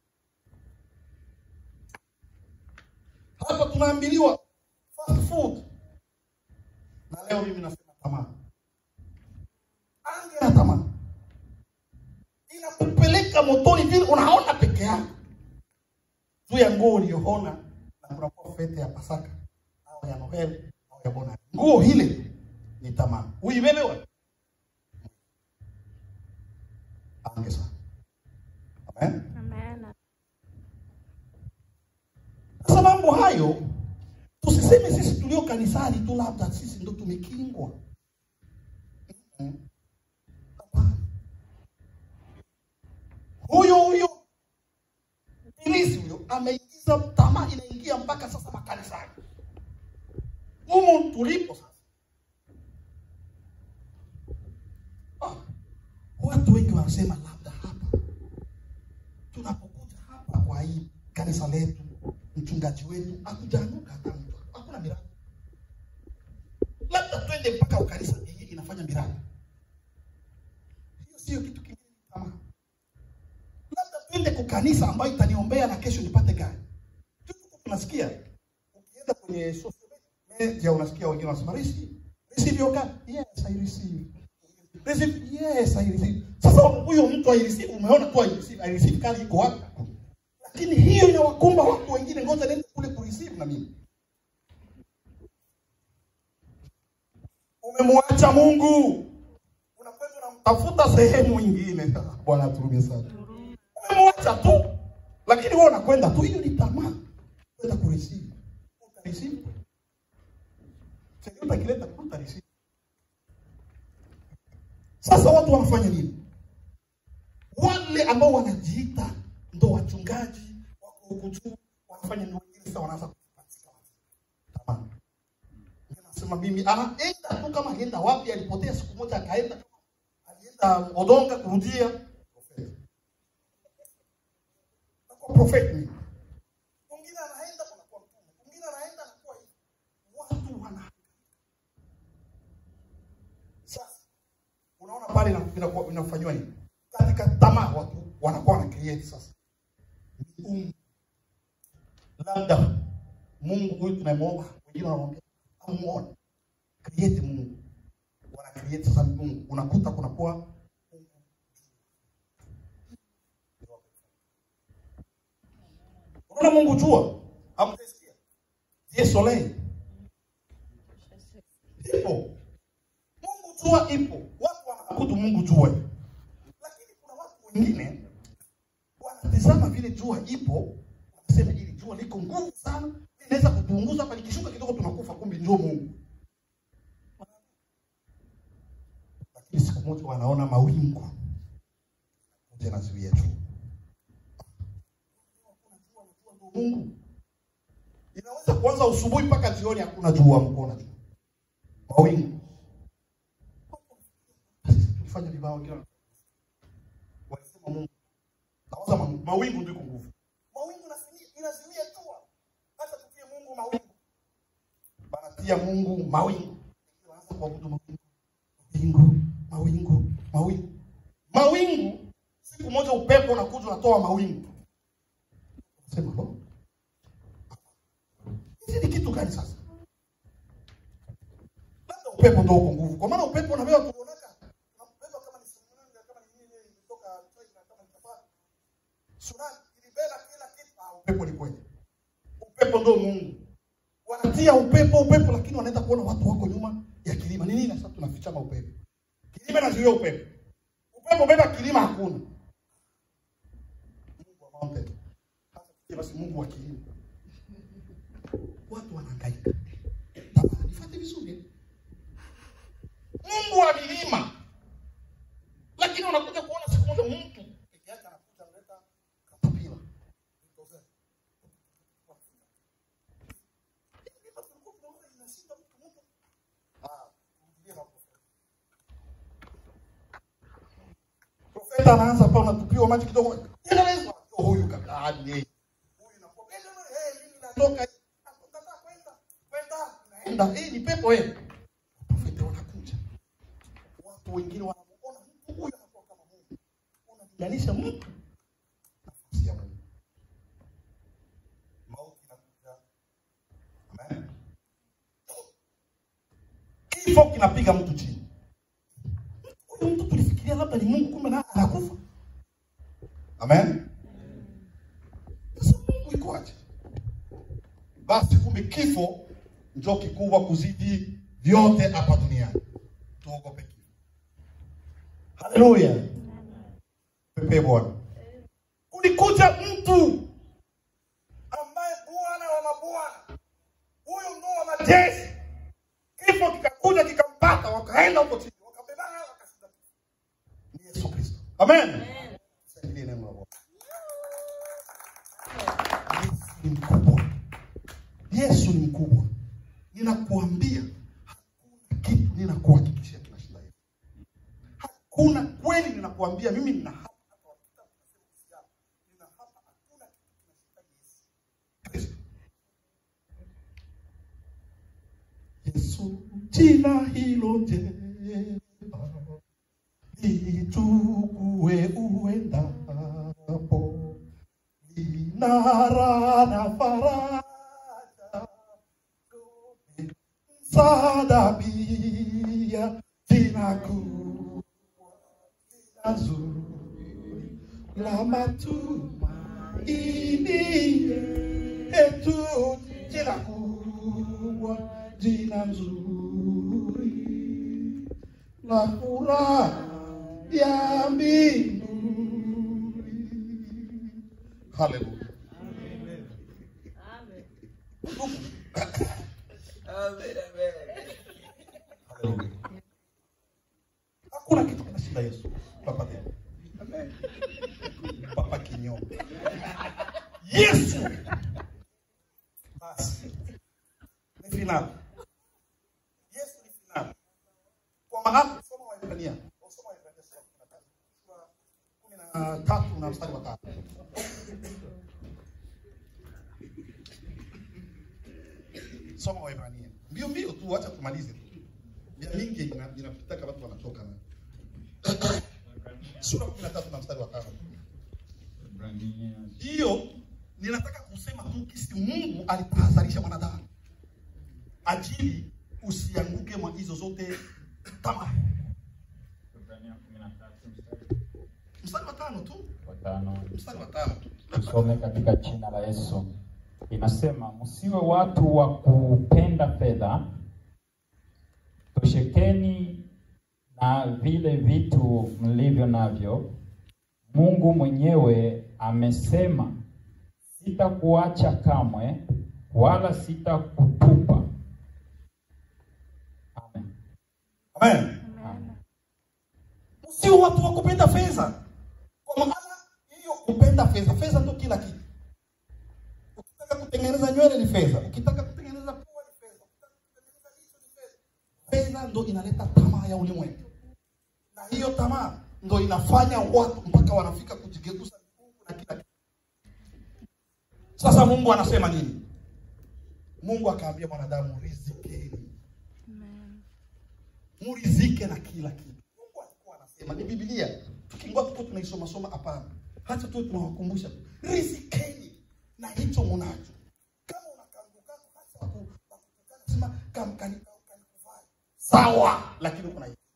hapa tunaambiliwa fast food na leo mimi nasema tamaa. Ange na tamaa inakupeleka motoni vile unaona peke yako juu ya nguo uliyoona, na kunakuwa fete ya Pasaka au ya Noel au ya Bona. Nguo hile ni tamaa, uibebe wewe. Ange sana. Amen. Sasa mambo hayo tusiseme sisi tulio kanisani tu labda sisi ndo tumekingwa. Mm-mm. Hapana. Huyo huyo ibilisi huyo ameingiza tamaa, inaingia mpaka sasa makanisani humu tulipo sasa. Ah, watu wengi wanasema labda hapa tunapokuja hapa kwa hii kanisa letu, mchungaji wetu akujanuka hata mtu, hakuna miradi. Labda twende mpaka ukanisa yenye inafanya miradi. Hiyo sio kitu kingine, ni tamaa. Labda twende kwa kanisa ambayo itaniombea na kesho nipate gari. Tuko tunasikia ukienda kwenye social media unasikia wengine wanasema receive receive your car. Yes, I receive. Receive. Yes, I receive. Sasa huyo mtu I receive, umeona tu I receive, I receive kali iko wapi? Lakini hiyo inawakumba watu wengine, ngoja nende kule kule kureceive na mimi. Umemwacha Mungu, unakwenda unamtafuta sehemu nyingine. Bwana aturumie sana. Umemwacha tu, lakini wewe unakwenda tu, hiyo ni tamaa. Kwenda kureceive, utareceive chenye utakileta utareceive. Sasa watu wanafanya nini? Wale ambao wanajiita ndo wachungaji wako huku juu wanafanya nini? Wengine sasa wanaanza kupatia watu tamaa. Mwingine Anasema mimi anaenda tu kama alienda wapi, alipotea siku moja akaenda, alienda Odonga kurudia Prophet. Nakuwa prophet mimi. Mwingine anaenda anakuwa mtume, mwingine anaenda anakuwa hivi. Watu wana sasa unaona pale ina- inakuwa- inafanywa nini katika tamaa watu wanakuwa wana create sasa miungu labda mungu huyu tunamwomba wengine wanamwambia amuone create mungu wana create sasa mungu unakuta kunakuwa unaona mungu jua amtesikia je soleil ipo Mungu jua ipo, watu wanaabudu Mungu jua, lakini kuna watu wengine wanatizama vile jua ipo, wanasema ili jua liko nguvu sana, inaweza kutuunguza hapa, likishuka kidogo tunakufa, kumbe ndio Mungu. Lakini siku moja wanaona mawingu moja nazuia juu, Mungu inaweza kuanza usubuhi mpaka jioni, hakuna jua, mkoona juu mawingu tulifanya vibao kila walisema Mungu nawaza ma- mawingu ndiko nguvu. Mawingu inasimia- inasimia jua, hata tukie Mungu mawingu, banatia Mungu mawingu, wanaanza kuabudu mawingu, mawingu, mawingu, mawingu, mawingu. Siku moja upepo unakuja unatoa mawingu, sema lo, hizi ni kitu gani sasa? labda upepo ndio uko nguvu, kwa maana upepo unabeba kuonaka unabeba kama ni tsunami, kama ni nini ilitoka China, kama ni Japan, tsunami ilibeba kila kitu. Ah, upepo ni kweli, upepo ndio Mungu. Wanatia upepo upepo, lakini wanaenda kuona watu wako nyuma ya kilima. Ni nini sasa tunafichama upepo? Kilima inazuia upepo, upepo beba kilima, hakuna Mungu wa mountain, hata kile basi Mungu wa kilima. Watu wanahangaika. Tamaa, nifuate vizuri Mungu wa milima, lakini unakuja kuona siku moja mtu peke yake anakuja analeta katapila Profeta anaanza pa unatupiwa maji kidogo, endeleza huyu kabla hadi yeye huyu inakuwa eh, mimi natoka nataka kwenda kwenda naenda, hii ni pepo eh profeta wanakuja, watu wengine wanamuona mtu huyu anakuwa kama Mungu, unalinganisha mtu na nafsi ya Mungu. Mauti inakuja, amen. Kifo kinapiga mtu chini. Huyu mtu tulifikiria labda ni Mungu, kumbe naye anakufa. Amen. Sasa Mungu ikoaje? Basi kumbe kifo ndio kikubwa kuzidi vyote hapa duniani. Tuogope kifo. Haleluya. Pepe Bwana. Kulikuja mtu ambaye Bwana wa mabwana, huyo ndo wa majeshi. Kifo kikakuja kikampata, wakaenda huko chini, wakabebana, wakashinda. Ni Yesu Kristo. Amen. Shangilie neno la Bwana. Yesu ni mkubwa. Yesu ni mkubwa. Ninakuambia hakuna kitu, ninakuhakikishia kinashinda Yesu. Hakuna kweli, ninakuambia mimi nina hapa hapa wakita tunasema uhusiano. Nina hapa hakuna kitu kinashinda Yesu. Kristo. Yesu jina hilo jema lichukue uendapo linara na faraja msaada pia jina kubwa jina zuri la matumaini yetu jina nzuri la furaha ya mbinguni. Haleluya. Haleluya. Hakuna kitu kinashinda Yesu. Papa tena. Papa kinyongo. Yesu. Basi. Ni finali. Yesu ni finali. Kwa maana soma Waebrania. Soma Waebrania sura ya kumi na tatu na mstari wa tatu. Soma Waebrania. Mbio mbio tu, acha tumalize tu. Mia mingi ina- inapitaka watu wanatoka na sura kumi na tatu na mstari wa tano. Ibrania Hiyo ninataka kusema tu kisi Mungu alitahadharisha mwanadamu ajili usianguke mwa hizo zote tamaa. Ibrania 13 mstari Mstari wa tano tu, wa tano. mstari wa tano tu. Tusome katika jina la Yesu. Inasema, msiwe watu wa kupenda fedha, toshekeni na vile vitu mlivyo navyo. Mungu mwenyewe amesema, sitakuacha kamwe, wala sitakutupa. Amen. Amen. Sio watu wa kupenda fedha, kwa maana hiyo kupenda fedha, fedha ndio kila kitu. Ukitaka kutengeneza nywele ni fedha, ukitaka kutengeneza pua ni fedha, ukitaka kutengeneza hicho ni fedha. Fedha ndio inaleta tamaa ya ulimwengu, na hiyo tamaa ndio inafanya watu mpaka wanafika kujigeuza Mungu na kila kitu. Sasa Mungu anasema nini? Mungu akaambia mwanadamu, rizikeni murizike na kila kitu. Mungu alikuwa anasema ni Biblia. Tukingwa tuko tunaisoma soma, hapana. Hata tu tunawakumbusha rizikeni na hicho munacho. Kama unakanguka hata waku- wakutukana, sema kama kani kani kuvai. Sawa, lakini uko na hicho.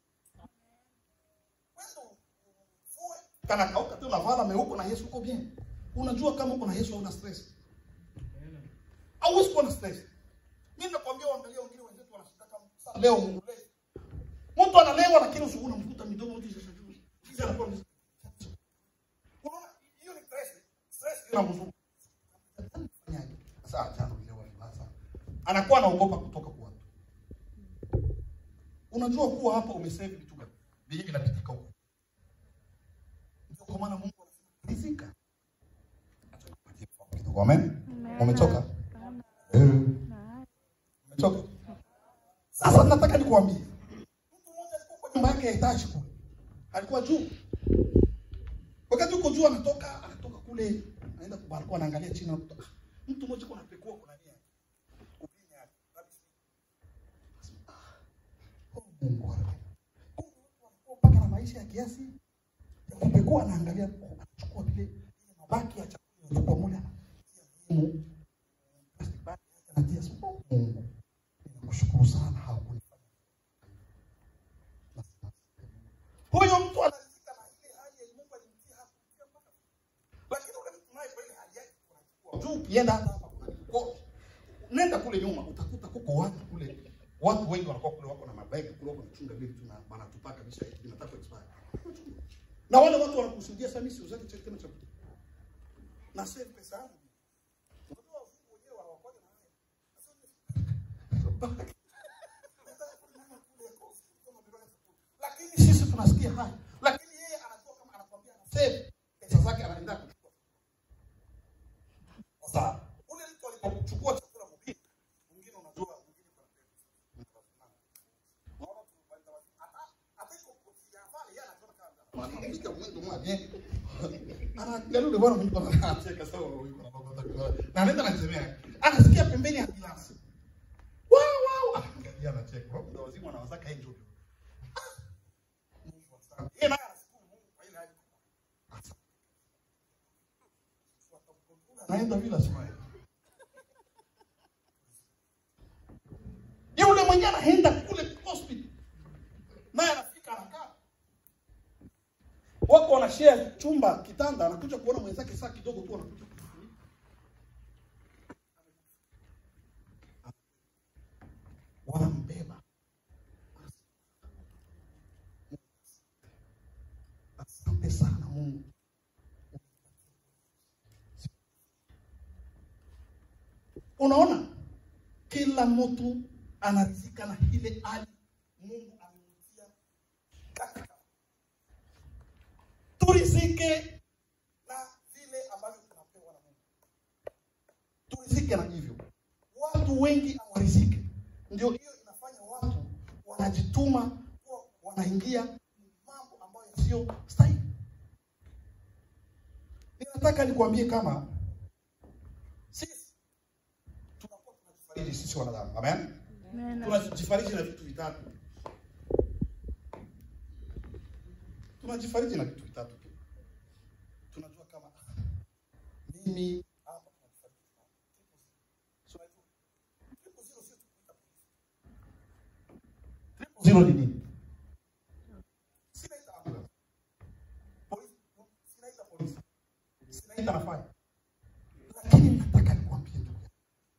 Wewe ufue kana kauka tu unavala meuko na Yesu uko bien. Unajua kama uko na Yesu hauna stress. Hauwezi kuwa na stress. Mimi nakwambia waangalie wengine wenzetu wanashitaka sasa leo Mungu leo Mtu analewa lakini usiku unamkuta midomo yote sasa juu. Sisi anakuwa ni Unaona hiyo ni stress. Stress inamzunguka. Fanyaje? Sasa jana ulewa sasa. Anakuwa anaogopa kutoka kwa watu. Unajua kuwa hapa umesave vitu gani? Vile vinapitika huko. Ndio kwa maana Mungu anasema rizika. Acha nipatie mfano kidogo. Amen. Umechoka? Eh. Umechoka? Sasa nataka nikuambie mtu mmoja alikuwa kwa nyumba yake ya etaji kule, alikuwa juu. Wakati uko juu, anatoka anatoka kule, anaenda kwa balkoni, anaangalia chini, anakuta ah, mtu mmoja kwa anapekua kuna nia kupenya yake. Oh, Mungu wangu. Kumbe watu wanakuwa mpaka na maisha ya kiasi ya kupekua, anaangalia, oh, anachukua vile ile mabaki ya chakula anachukua mule, anatia muhimu plastic bag yake, anatia so, oh, Mungu, ninakushukuru sana hakunifanya huyo mtu anaridhika na ile hali ya Mungu alimtia hapo kufikia mpaka lakini ule mtu naye kwa ile hali yake unachukua juu ukienda hata hapa kuna kote nenda kule nyuma utakuta kuko watu kule watu wengi wanakuwa kule wako na mabegi kule wako wanachunga vile vitu na wanatupaka bisha vinataka expire na wale watu wanakusudia sasa mimi siuzake chakula tena cha na save pesa yangu unajua wazungu wenyewe hawakoje na haya lakini sisi tunasikia haya, lakini yeye anajua kama anakwambia ana save pesa zake, anaenda kuchukua. Sasa ule mtu alipochukua chakula mubili, mwingine unajua, mwingine kwa Unaona tu kwenda wapi? hata hata iko kofia pale, yeye anaona kama anaandika mwendo mmoja anaangalia yule bwana mtu anacheka sawa, yuko na baba zake na anaenda anasemea, anasikia pembeni ya glasi wow wow, anaangalia anacheka, Roho ndio wazimu anawazaka yeye ndio yeye naye anashukuru Mungu kwa ile hali. Anaenda bila smile. Yule mwenyewe anaenda kule hospital. Naye anafika anakaa. Wako wanashare chumba kitanda, anakuja kuona mwenzake saa kidogo tu anakuja kufunika. Wanam unaona kila mtu anarizika na ile hali Mungu amemtia katika. Turizike na vile ambavyo tunapewa na Mungu, turizike na hivyo. Watu wengi hawarizike, ndio hiyo inafanya watu wanajituma kuwa wanaingia mambo ambayo yasiyo stahili. Ninataka nikwambie kama sisi tunakuwa tunajifariji sisi wanadamu, amen. Tunajifariji na vitu vitatu, tunajifariji na vitu vitatu tu. Tunajua kama ah, mimi hapa tunajifariji na So, unajua, triple zero sio tukuita polisi. Triple zero ni nini? Sinaita ambulance. Polisi, sinaita polisi. Sinaita na fire. Lakini nataka nikwambie ndugu yangu.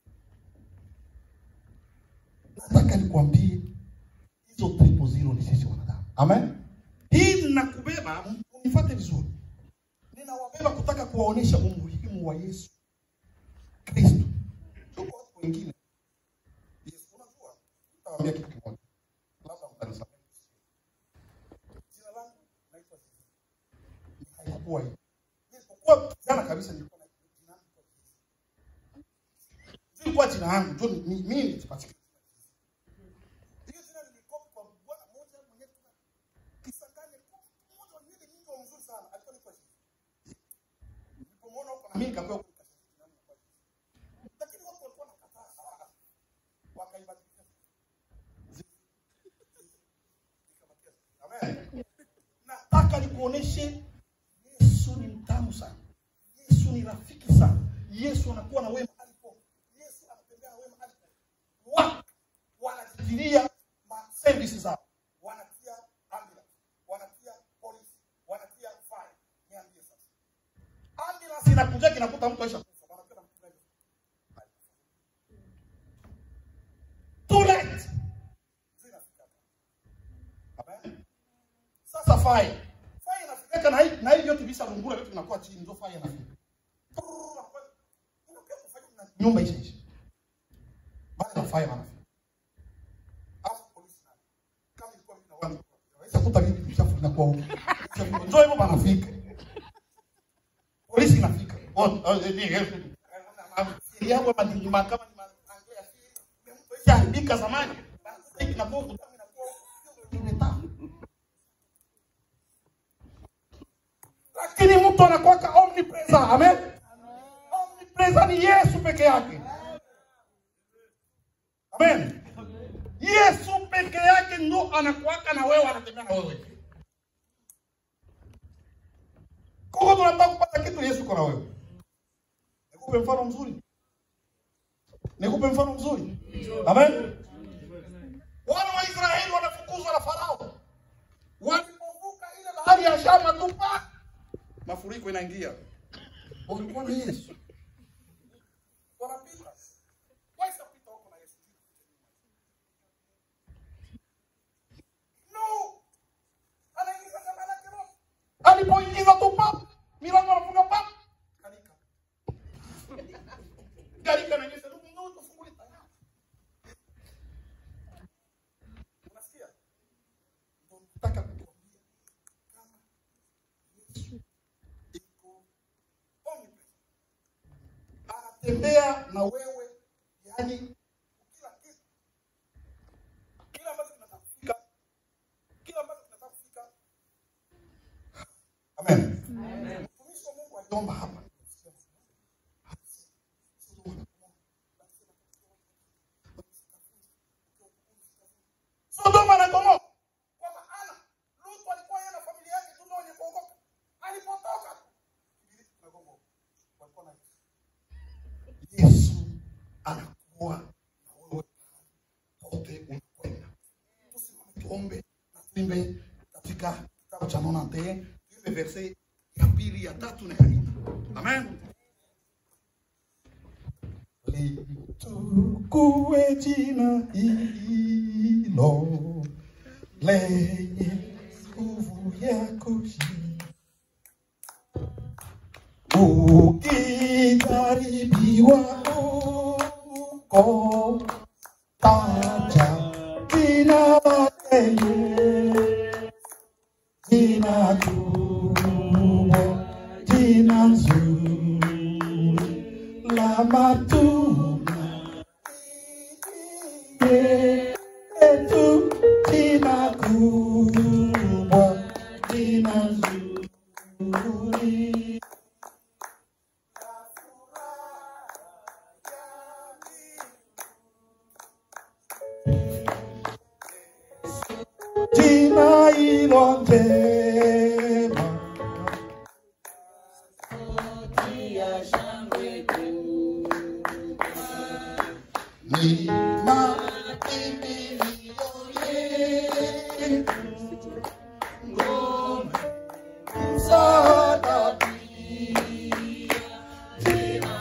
Nataka nikwambie hizo triple zero ni sisi wanadamu. Amen. Hii ninakubeba, unifuate vizuri. Ninawabeba kutaka kuwaonyesha umuhimu wa Yesu Kristo. Tuko watu wengine. Yesu, unajua, nitawaambia kitu kimoja. Labda mtanisamehe. Jina langu naitwa Yesu. Haikuwa hivi. Nilipokuwa jana kabisa nilikuwa na jina langu kwa Yesu. Nilikuwa jina langu, ndio ni- ni- mimi nilipatikana. Hiyo jina nilikopi kwa bwana mmoja mwenyewe tuna Kisangani mmoja wa nywele nyingi wa mzuri sana alikuwa anaitwa Yesu. Nilipomwona huko na mimi nikapewa huko nikasema jina langu kwa Yesu. Lakini watu walikuwa wanakataa sana. Wakaibadilisha. Amen. Nataka nikuoneshe Yesu ni mtamu sana. Yesu ni rafiki sana. Yesu anakuwa na wewe mahali popote. Yesu anatembea na wewe mahali popote. Watu wanajitilia ma service zao. Wanatia ambulance, wanatia polisi, wanatia fire. Niambie sasa. Ambulance inakuja kinakuta mtu aisha kufa. Wanatia na mtu gani? Too late. Zinafika hapa. Amen. Sasa fire. Fire inafikaka na hii na hii yote visa rungura vitu vinakuwa chini ndio fire inafika. Prrrr, inakuwa- unakuwa kufanya na nyumba isha isha. Baada ya fire wanafika. Alafu polisi na kama ilikuwa mimi na watu waweza kuta vitu vichafu vinakuwa huko. Vichafu ndio hivyo wanafika. Polisi inafika. Oh, oh, ni Yesu. Siri yako kama ni mahakama ni maanglia ya siri. Mtu ishaharibika zamani. Sasa hivi inakuwa kutami inakuwa ni tamu. lakini mtu anakuwaka omnipresent amen omnipresent ni yesu peke yake amen yesu peke yake ndo anakuwaka na wewe anatembea na wewe kuko tunataka kupata kitu yesu iko na wewe nikupe mfano mzuri nikupe mfano mzuri amen wana wa israeli wanafukuzwa na farao walipovuka ile bahari ya shama tu pa mafuriko inaingia walikuwa na yesu wanapita waisapita huko na yesu no anaingiza kama lake roho alipoingiza tu pap milango anafunga pap kalika kalika na yesu ndugu ndio tufunguli tayari unasikia ndio nataka kukwambia kama Yesu iko omnipresent. Anatembea na wewe, yani kila kitu, kila ambacho kinataka kufika, kila ambacho kinataka kufika. Amen. Mtumishi wa Mungu aliomba hapa. Sodoma na Gomora. Kwa maana Lutu alikuwa yeye na familia yake tu ndio wenye kuokoka. Alipotoka Ibilisi na Gomora walikuwa na Yesu. Yesu anakuwa na wewe pote unakwenda. Tusimame tuombe na tuimbe katika kitabu cha Nona Nte, tuimbe verse ya pili, ya tatu na ya nne. Amen. Litukue jina hilo lenye nguvu ya kushinda. Ukijaribiwa ko taja jina lake jina kubwa jina nzuri la matunda yetu jina kubwa jina nzuri jina hilo njema ni makimbilio yetu, ngome msaada pia. Jina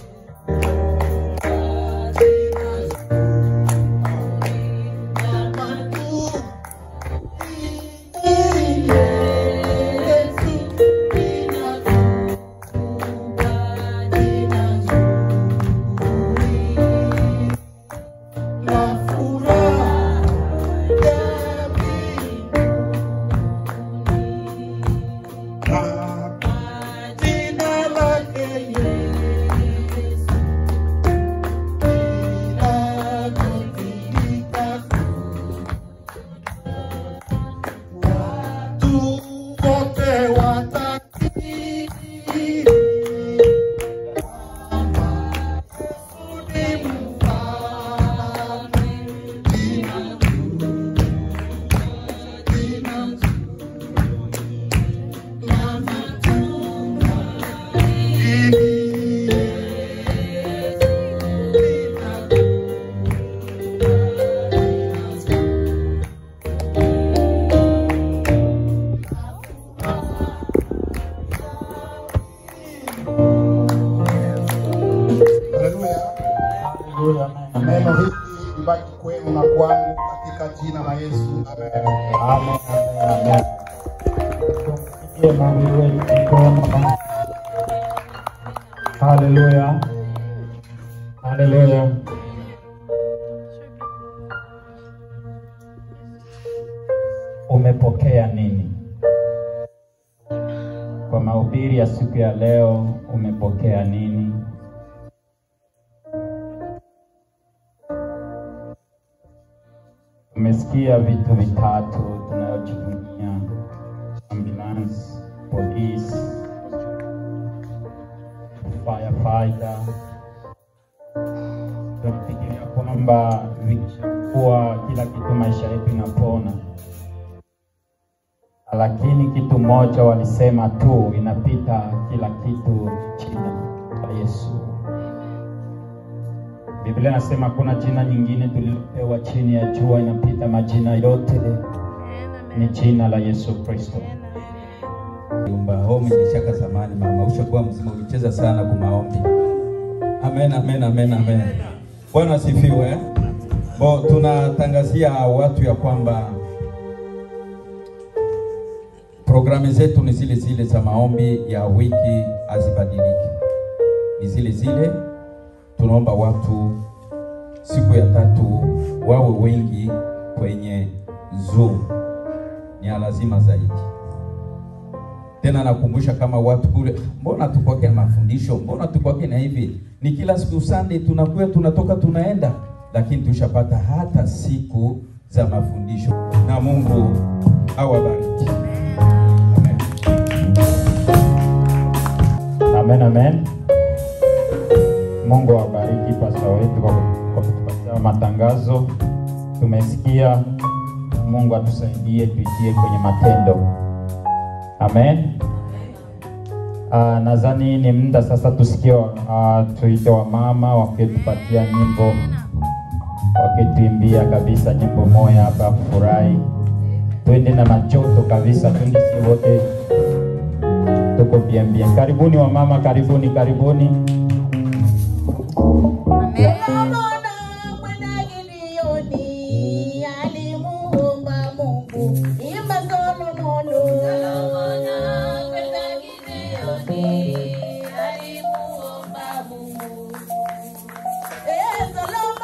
Haleluya. Neno hili libaki kwenu na kwangu katika jina la Yesu. Amen. Amen, amen, amen. Tumpigie Mungu wetu mkono. Haleluya. Haleluya. Umepokea nini? Kwa mahubiri ya siku ya leo umepokea nini? Tumesikia vitu vitatu tunayojivunia: ambulance, police, firefighter. Tunafikiria kwamba vikishakuwa kila kitu maisha yetu inapona, lakini kitu moja walisema tu, inapita kila kitu jina la Yesu. Biblia inasema kuna jina nyingine tulilopewa chini ya jua inapita majina yote, ni jina la Yesu Kristo. Umba home nilishaka zamani mama, ushakuwa mzima, ulicheza sana kwa maombi. Amen, amen, amen, amen. Bwana asifiwe. Bo, tunatangazia watu ya kwamba programu zetu ni zile zile za maombi ya wiki, hazibadiliki, ni zile zile. Tunaomba watu siku ya tatu wawe wengi kwenye Zoom, ni ya lazima zaidi tena nakumbusha kama watu kule, mbona tupokea mafundisho, mbona tupokea na hivi, ni kila siku Sunday tunakuwa tunatoka tunaenda, lakini tushapata hata siku za mafundisho, na Mungu awabariki. Amen. Amen, amen. Mungu awabariki pasta wetu kwa kwa kutupatia matangazo. Tumesikia, Mungu atusaidie tuitie kwenye matendo. Amen. Uh, nadhani ni muda sasa tusikie uh, tuite wamama wakitupatia nyimbo, wakituimbia kabisa nyimbo moja hapa furahi. Twende na machoto kabisa, twende si wote tuko bien bien. Karibuni wamama, karibuni, karibuni. Ameona kwenda Gibeoni, alimuomba Mungu. Imba Solomono. Solomona kwenda Gibeoni, alimuomba Mungu. Eh, Solomona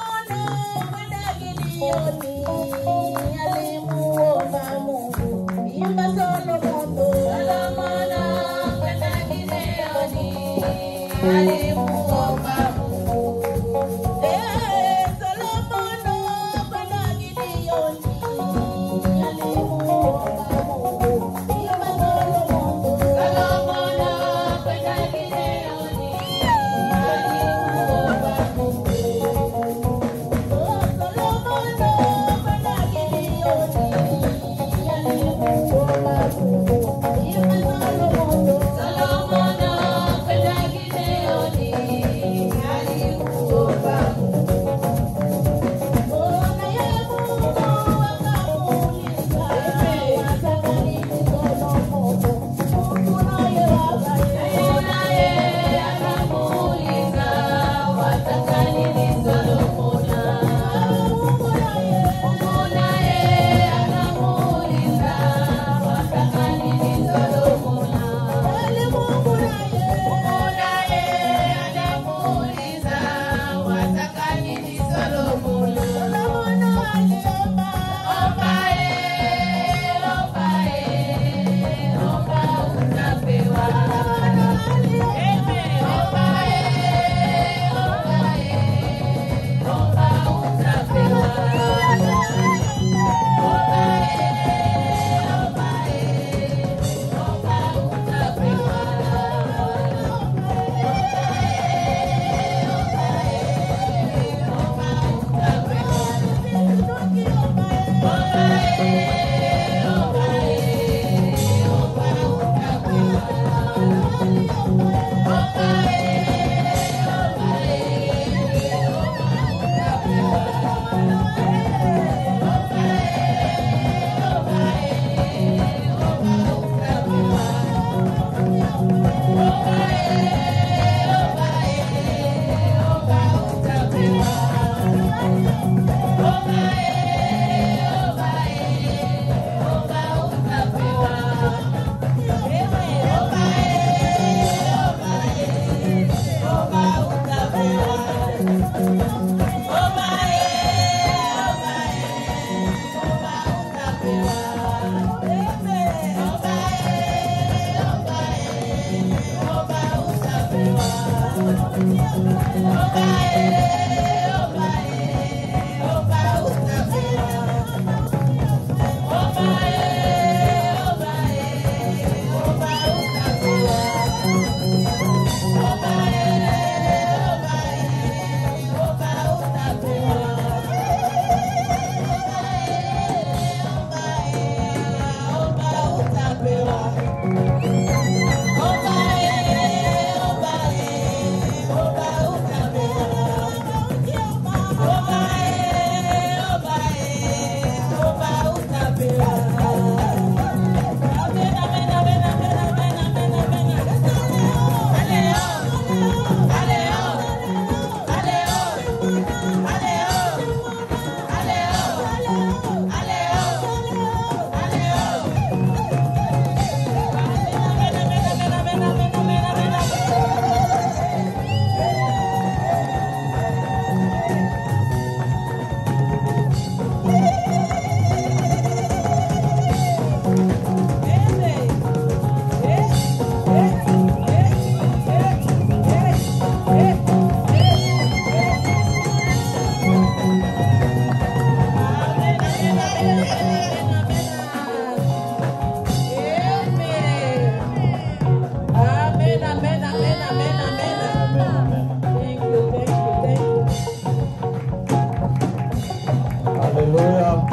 Haleluya.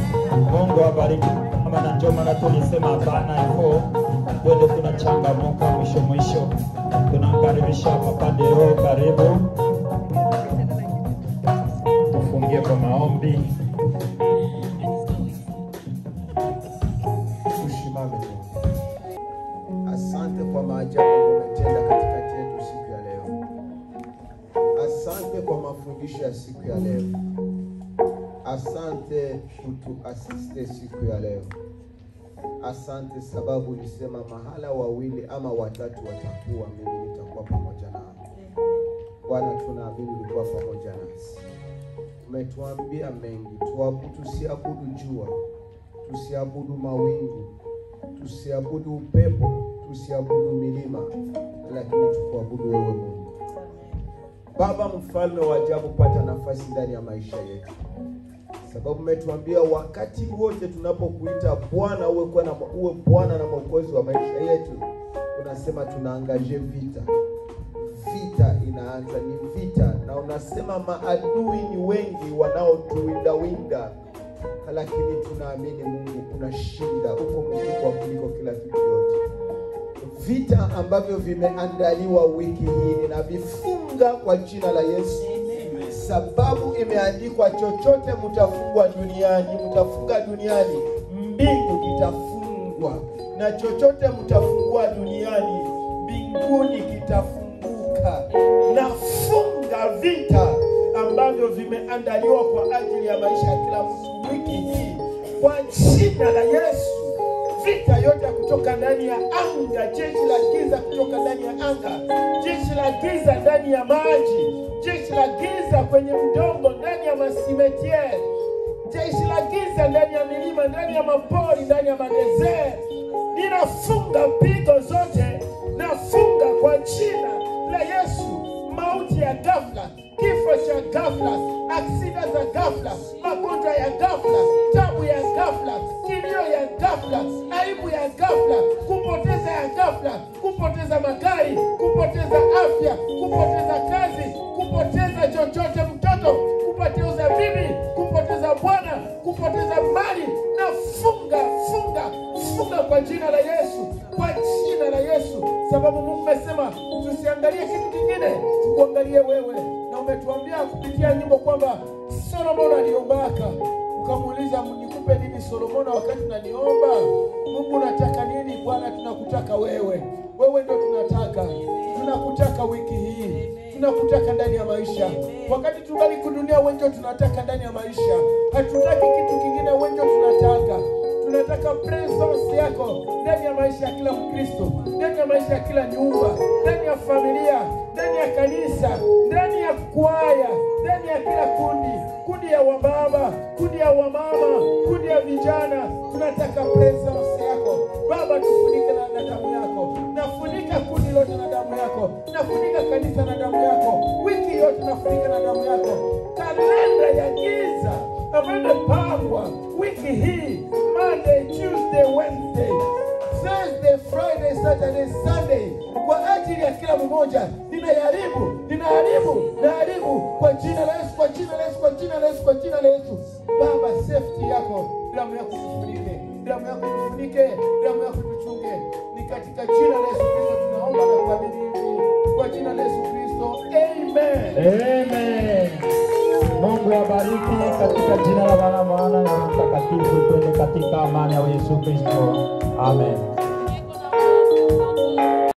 Mungu awabariki. Kama na ndio maana tulisema hapana hivyo, twende tunachangamuka mwisho mwisho. Tunamkaribisha Papa Deo, karibu tufungie kwa maombi. Tusimame tu. Asante kwa maajabu ambayo umetenda katikati yetu siku ya leo. Asante kwa mafundisho ya siku ya leo. Asante kutuasiste siku ya leo. Asante sababu ulisema mahala wawili ama watatu watakuwa, mimi nitakuwa pamoja nao. Bwana, tunaamini ulikuwa pamoja nasi. Umetuambia mengi, tuabu, tusiabudu jua, tusiabudu mawingu, tusiabudu upepo, tusiabudu milima, lakini tukuabudu wewe Mungu. Baba mfalme wa ajabu, pata nafasi ndani ya maisha yetu, sababu umetuambia wakati wote tunapokuita Bwana uwe kwa na uwe Bwana na mwokozi wa maisha yetu, unasema tunaangaje vita. Vita inaanza, ni vita, na unasema maadui ni wengi wanaotuwindawinda, lakini tunaamini Mungu unashinda, uko mkubwa kuliko kila kitu yote vita ambavyo vimeandaliwa wiki hii ninavifunga kwa jina la Yesu, sababu imeandikwa, chochote mtafungwa duniani, mtafunga duniani, mbingu itafungwa, na chochote mtafungua duniani, mbinguni kitafunguka. Nafunga vita ambavyo vimeandaliwa kwa ajili ya maisha ya kila mtu wiki hii kwa jina la Yesu vita yote ya kutoka ndani ya anga, jeshi la giza kutoka ndani ya anga, jeshi la giza ndani ya maji, jeshi la giza kwenye udongo, ndani ya masimetiere, jeshi la giza ndani ya milima, ndani ya mapori, ndani ya madesert. Ninafunga pigo zote, nafunga kwa jina la Yesu, mauti ya ghafla, kifo cha ghafla, aksida za ghafla, magonjwa ya ghafla, tabu ya ghafla, kilio ya ghafla, aibu ya ghafla, kupoteza ya ghafla, kupoteza magari, kupoteza afya, kupoteza kazi, kupoteza chochote, mtoto, kupoteza bibi, kupoteza bwana, kupoteza mali, na funga funga funga kwa jina la Yesu, kwa jina la Yesu, sababu Mungu amesema tusiangalie kitu kingine, tukuangalie wewe, na umetuambia kupitia nyimbo kwamba Solomon aliombaka ukamuuliza nikupe nini Solomona wakati unaniomba Mungu unataka nini? Bwana, tunakutaka wewe, wewe ndio tunataka, tunakutaka wiki hii, tunakutaka ndani ya maisha. Wakati tungali kudunia, wengi tunataka ndani ya maisha, hatutaki kitu kingine, wengi tunataka tunataka presence yako ndani ya maisha ya kila Mkristo, ndani ya maisha ya kila nyumba, ndani ya familia, ndani ya kanisa, ndani ya kwaya, ndani ya kila kundi, kundi ya wababa, kundi ya wamama, kundi ya vijana. Tunataka presence yako Baba, tufunike na, na damu yako, nafunika kundi lote na damu yako, nafunika kanisa na damu yako, wiki yote nafunika na damu yako, kalenda ya giza ambayo imepangwa wiki hii Monday, Tuesday, Wednesday, Thursday, Friday, Saturday, Sunday kwa ajili ya kila mmoja. Ninaharibu, ninaharibu, naharibu kwa jina la Yesu, kwa jina la Yesu, kwa jina la Yesu, kwa jina la Yesu. Baba, safety yako, damu yako tufunike, damu yako tufunike, damu yako tuchunge. Ni katika jina la Yesu Kristo tunaomba na kuamini hivi, kwa jina la Yesu Kristo, amen. Amen. Mungu awabariki katika jina la Bwana, Mwana na Roho Mtakatifu. Twende katika amani ya Yesu Kristo. Amen.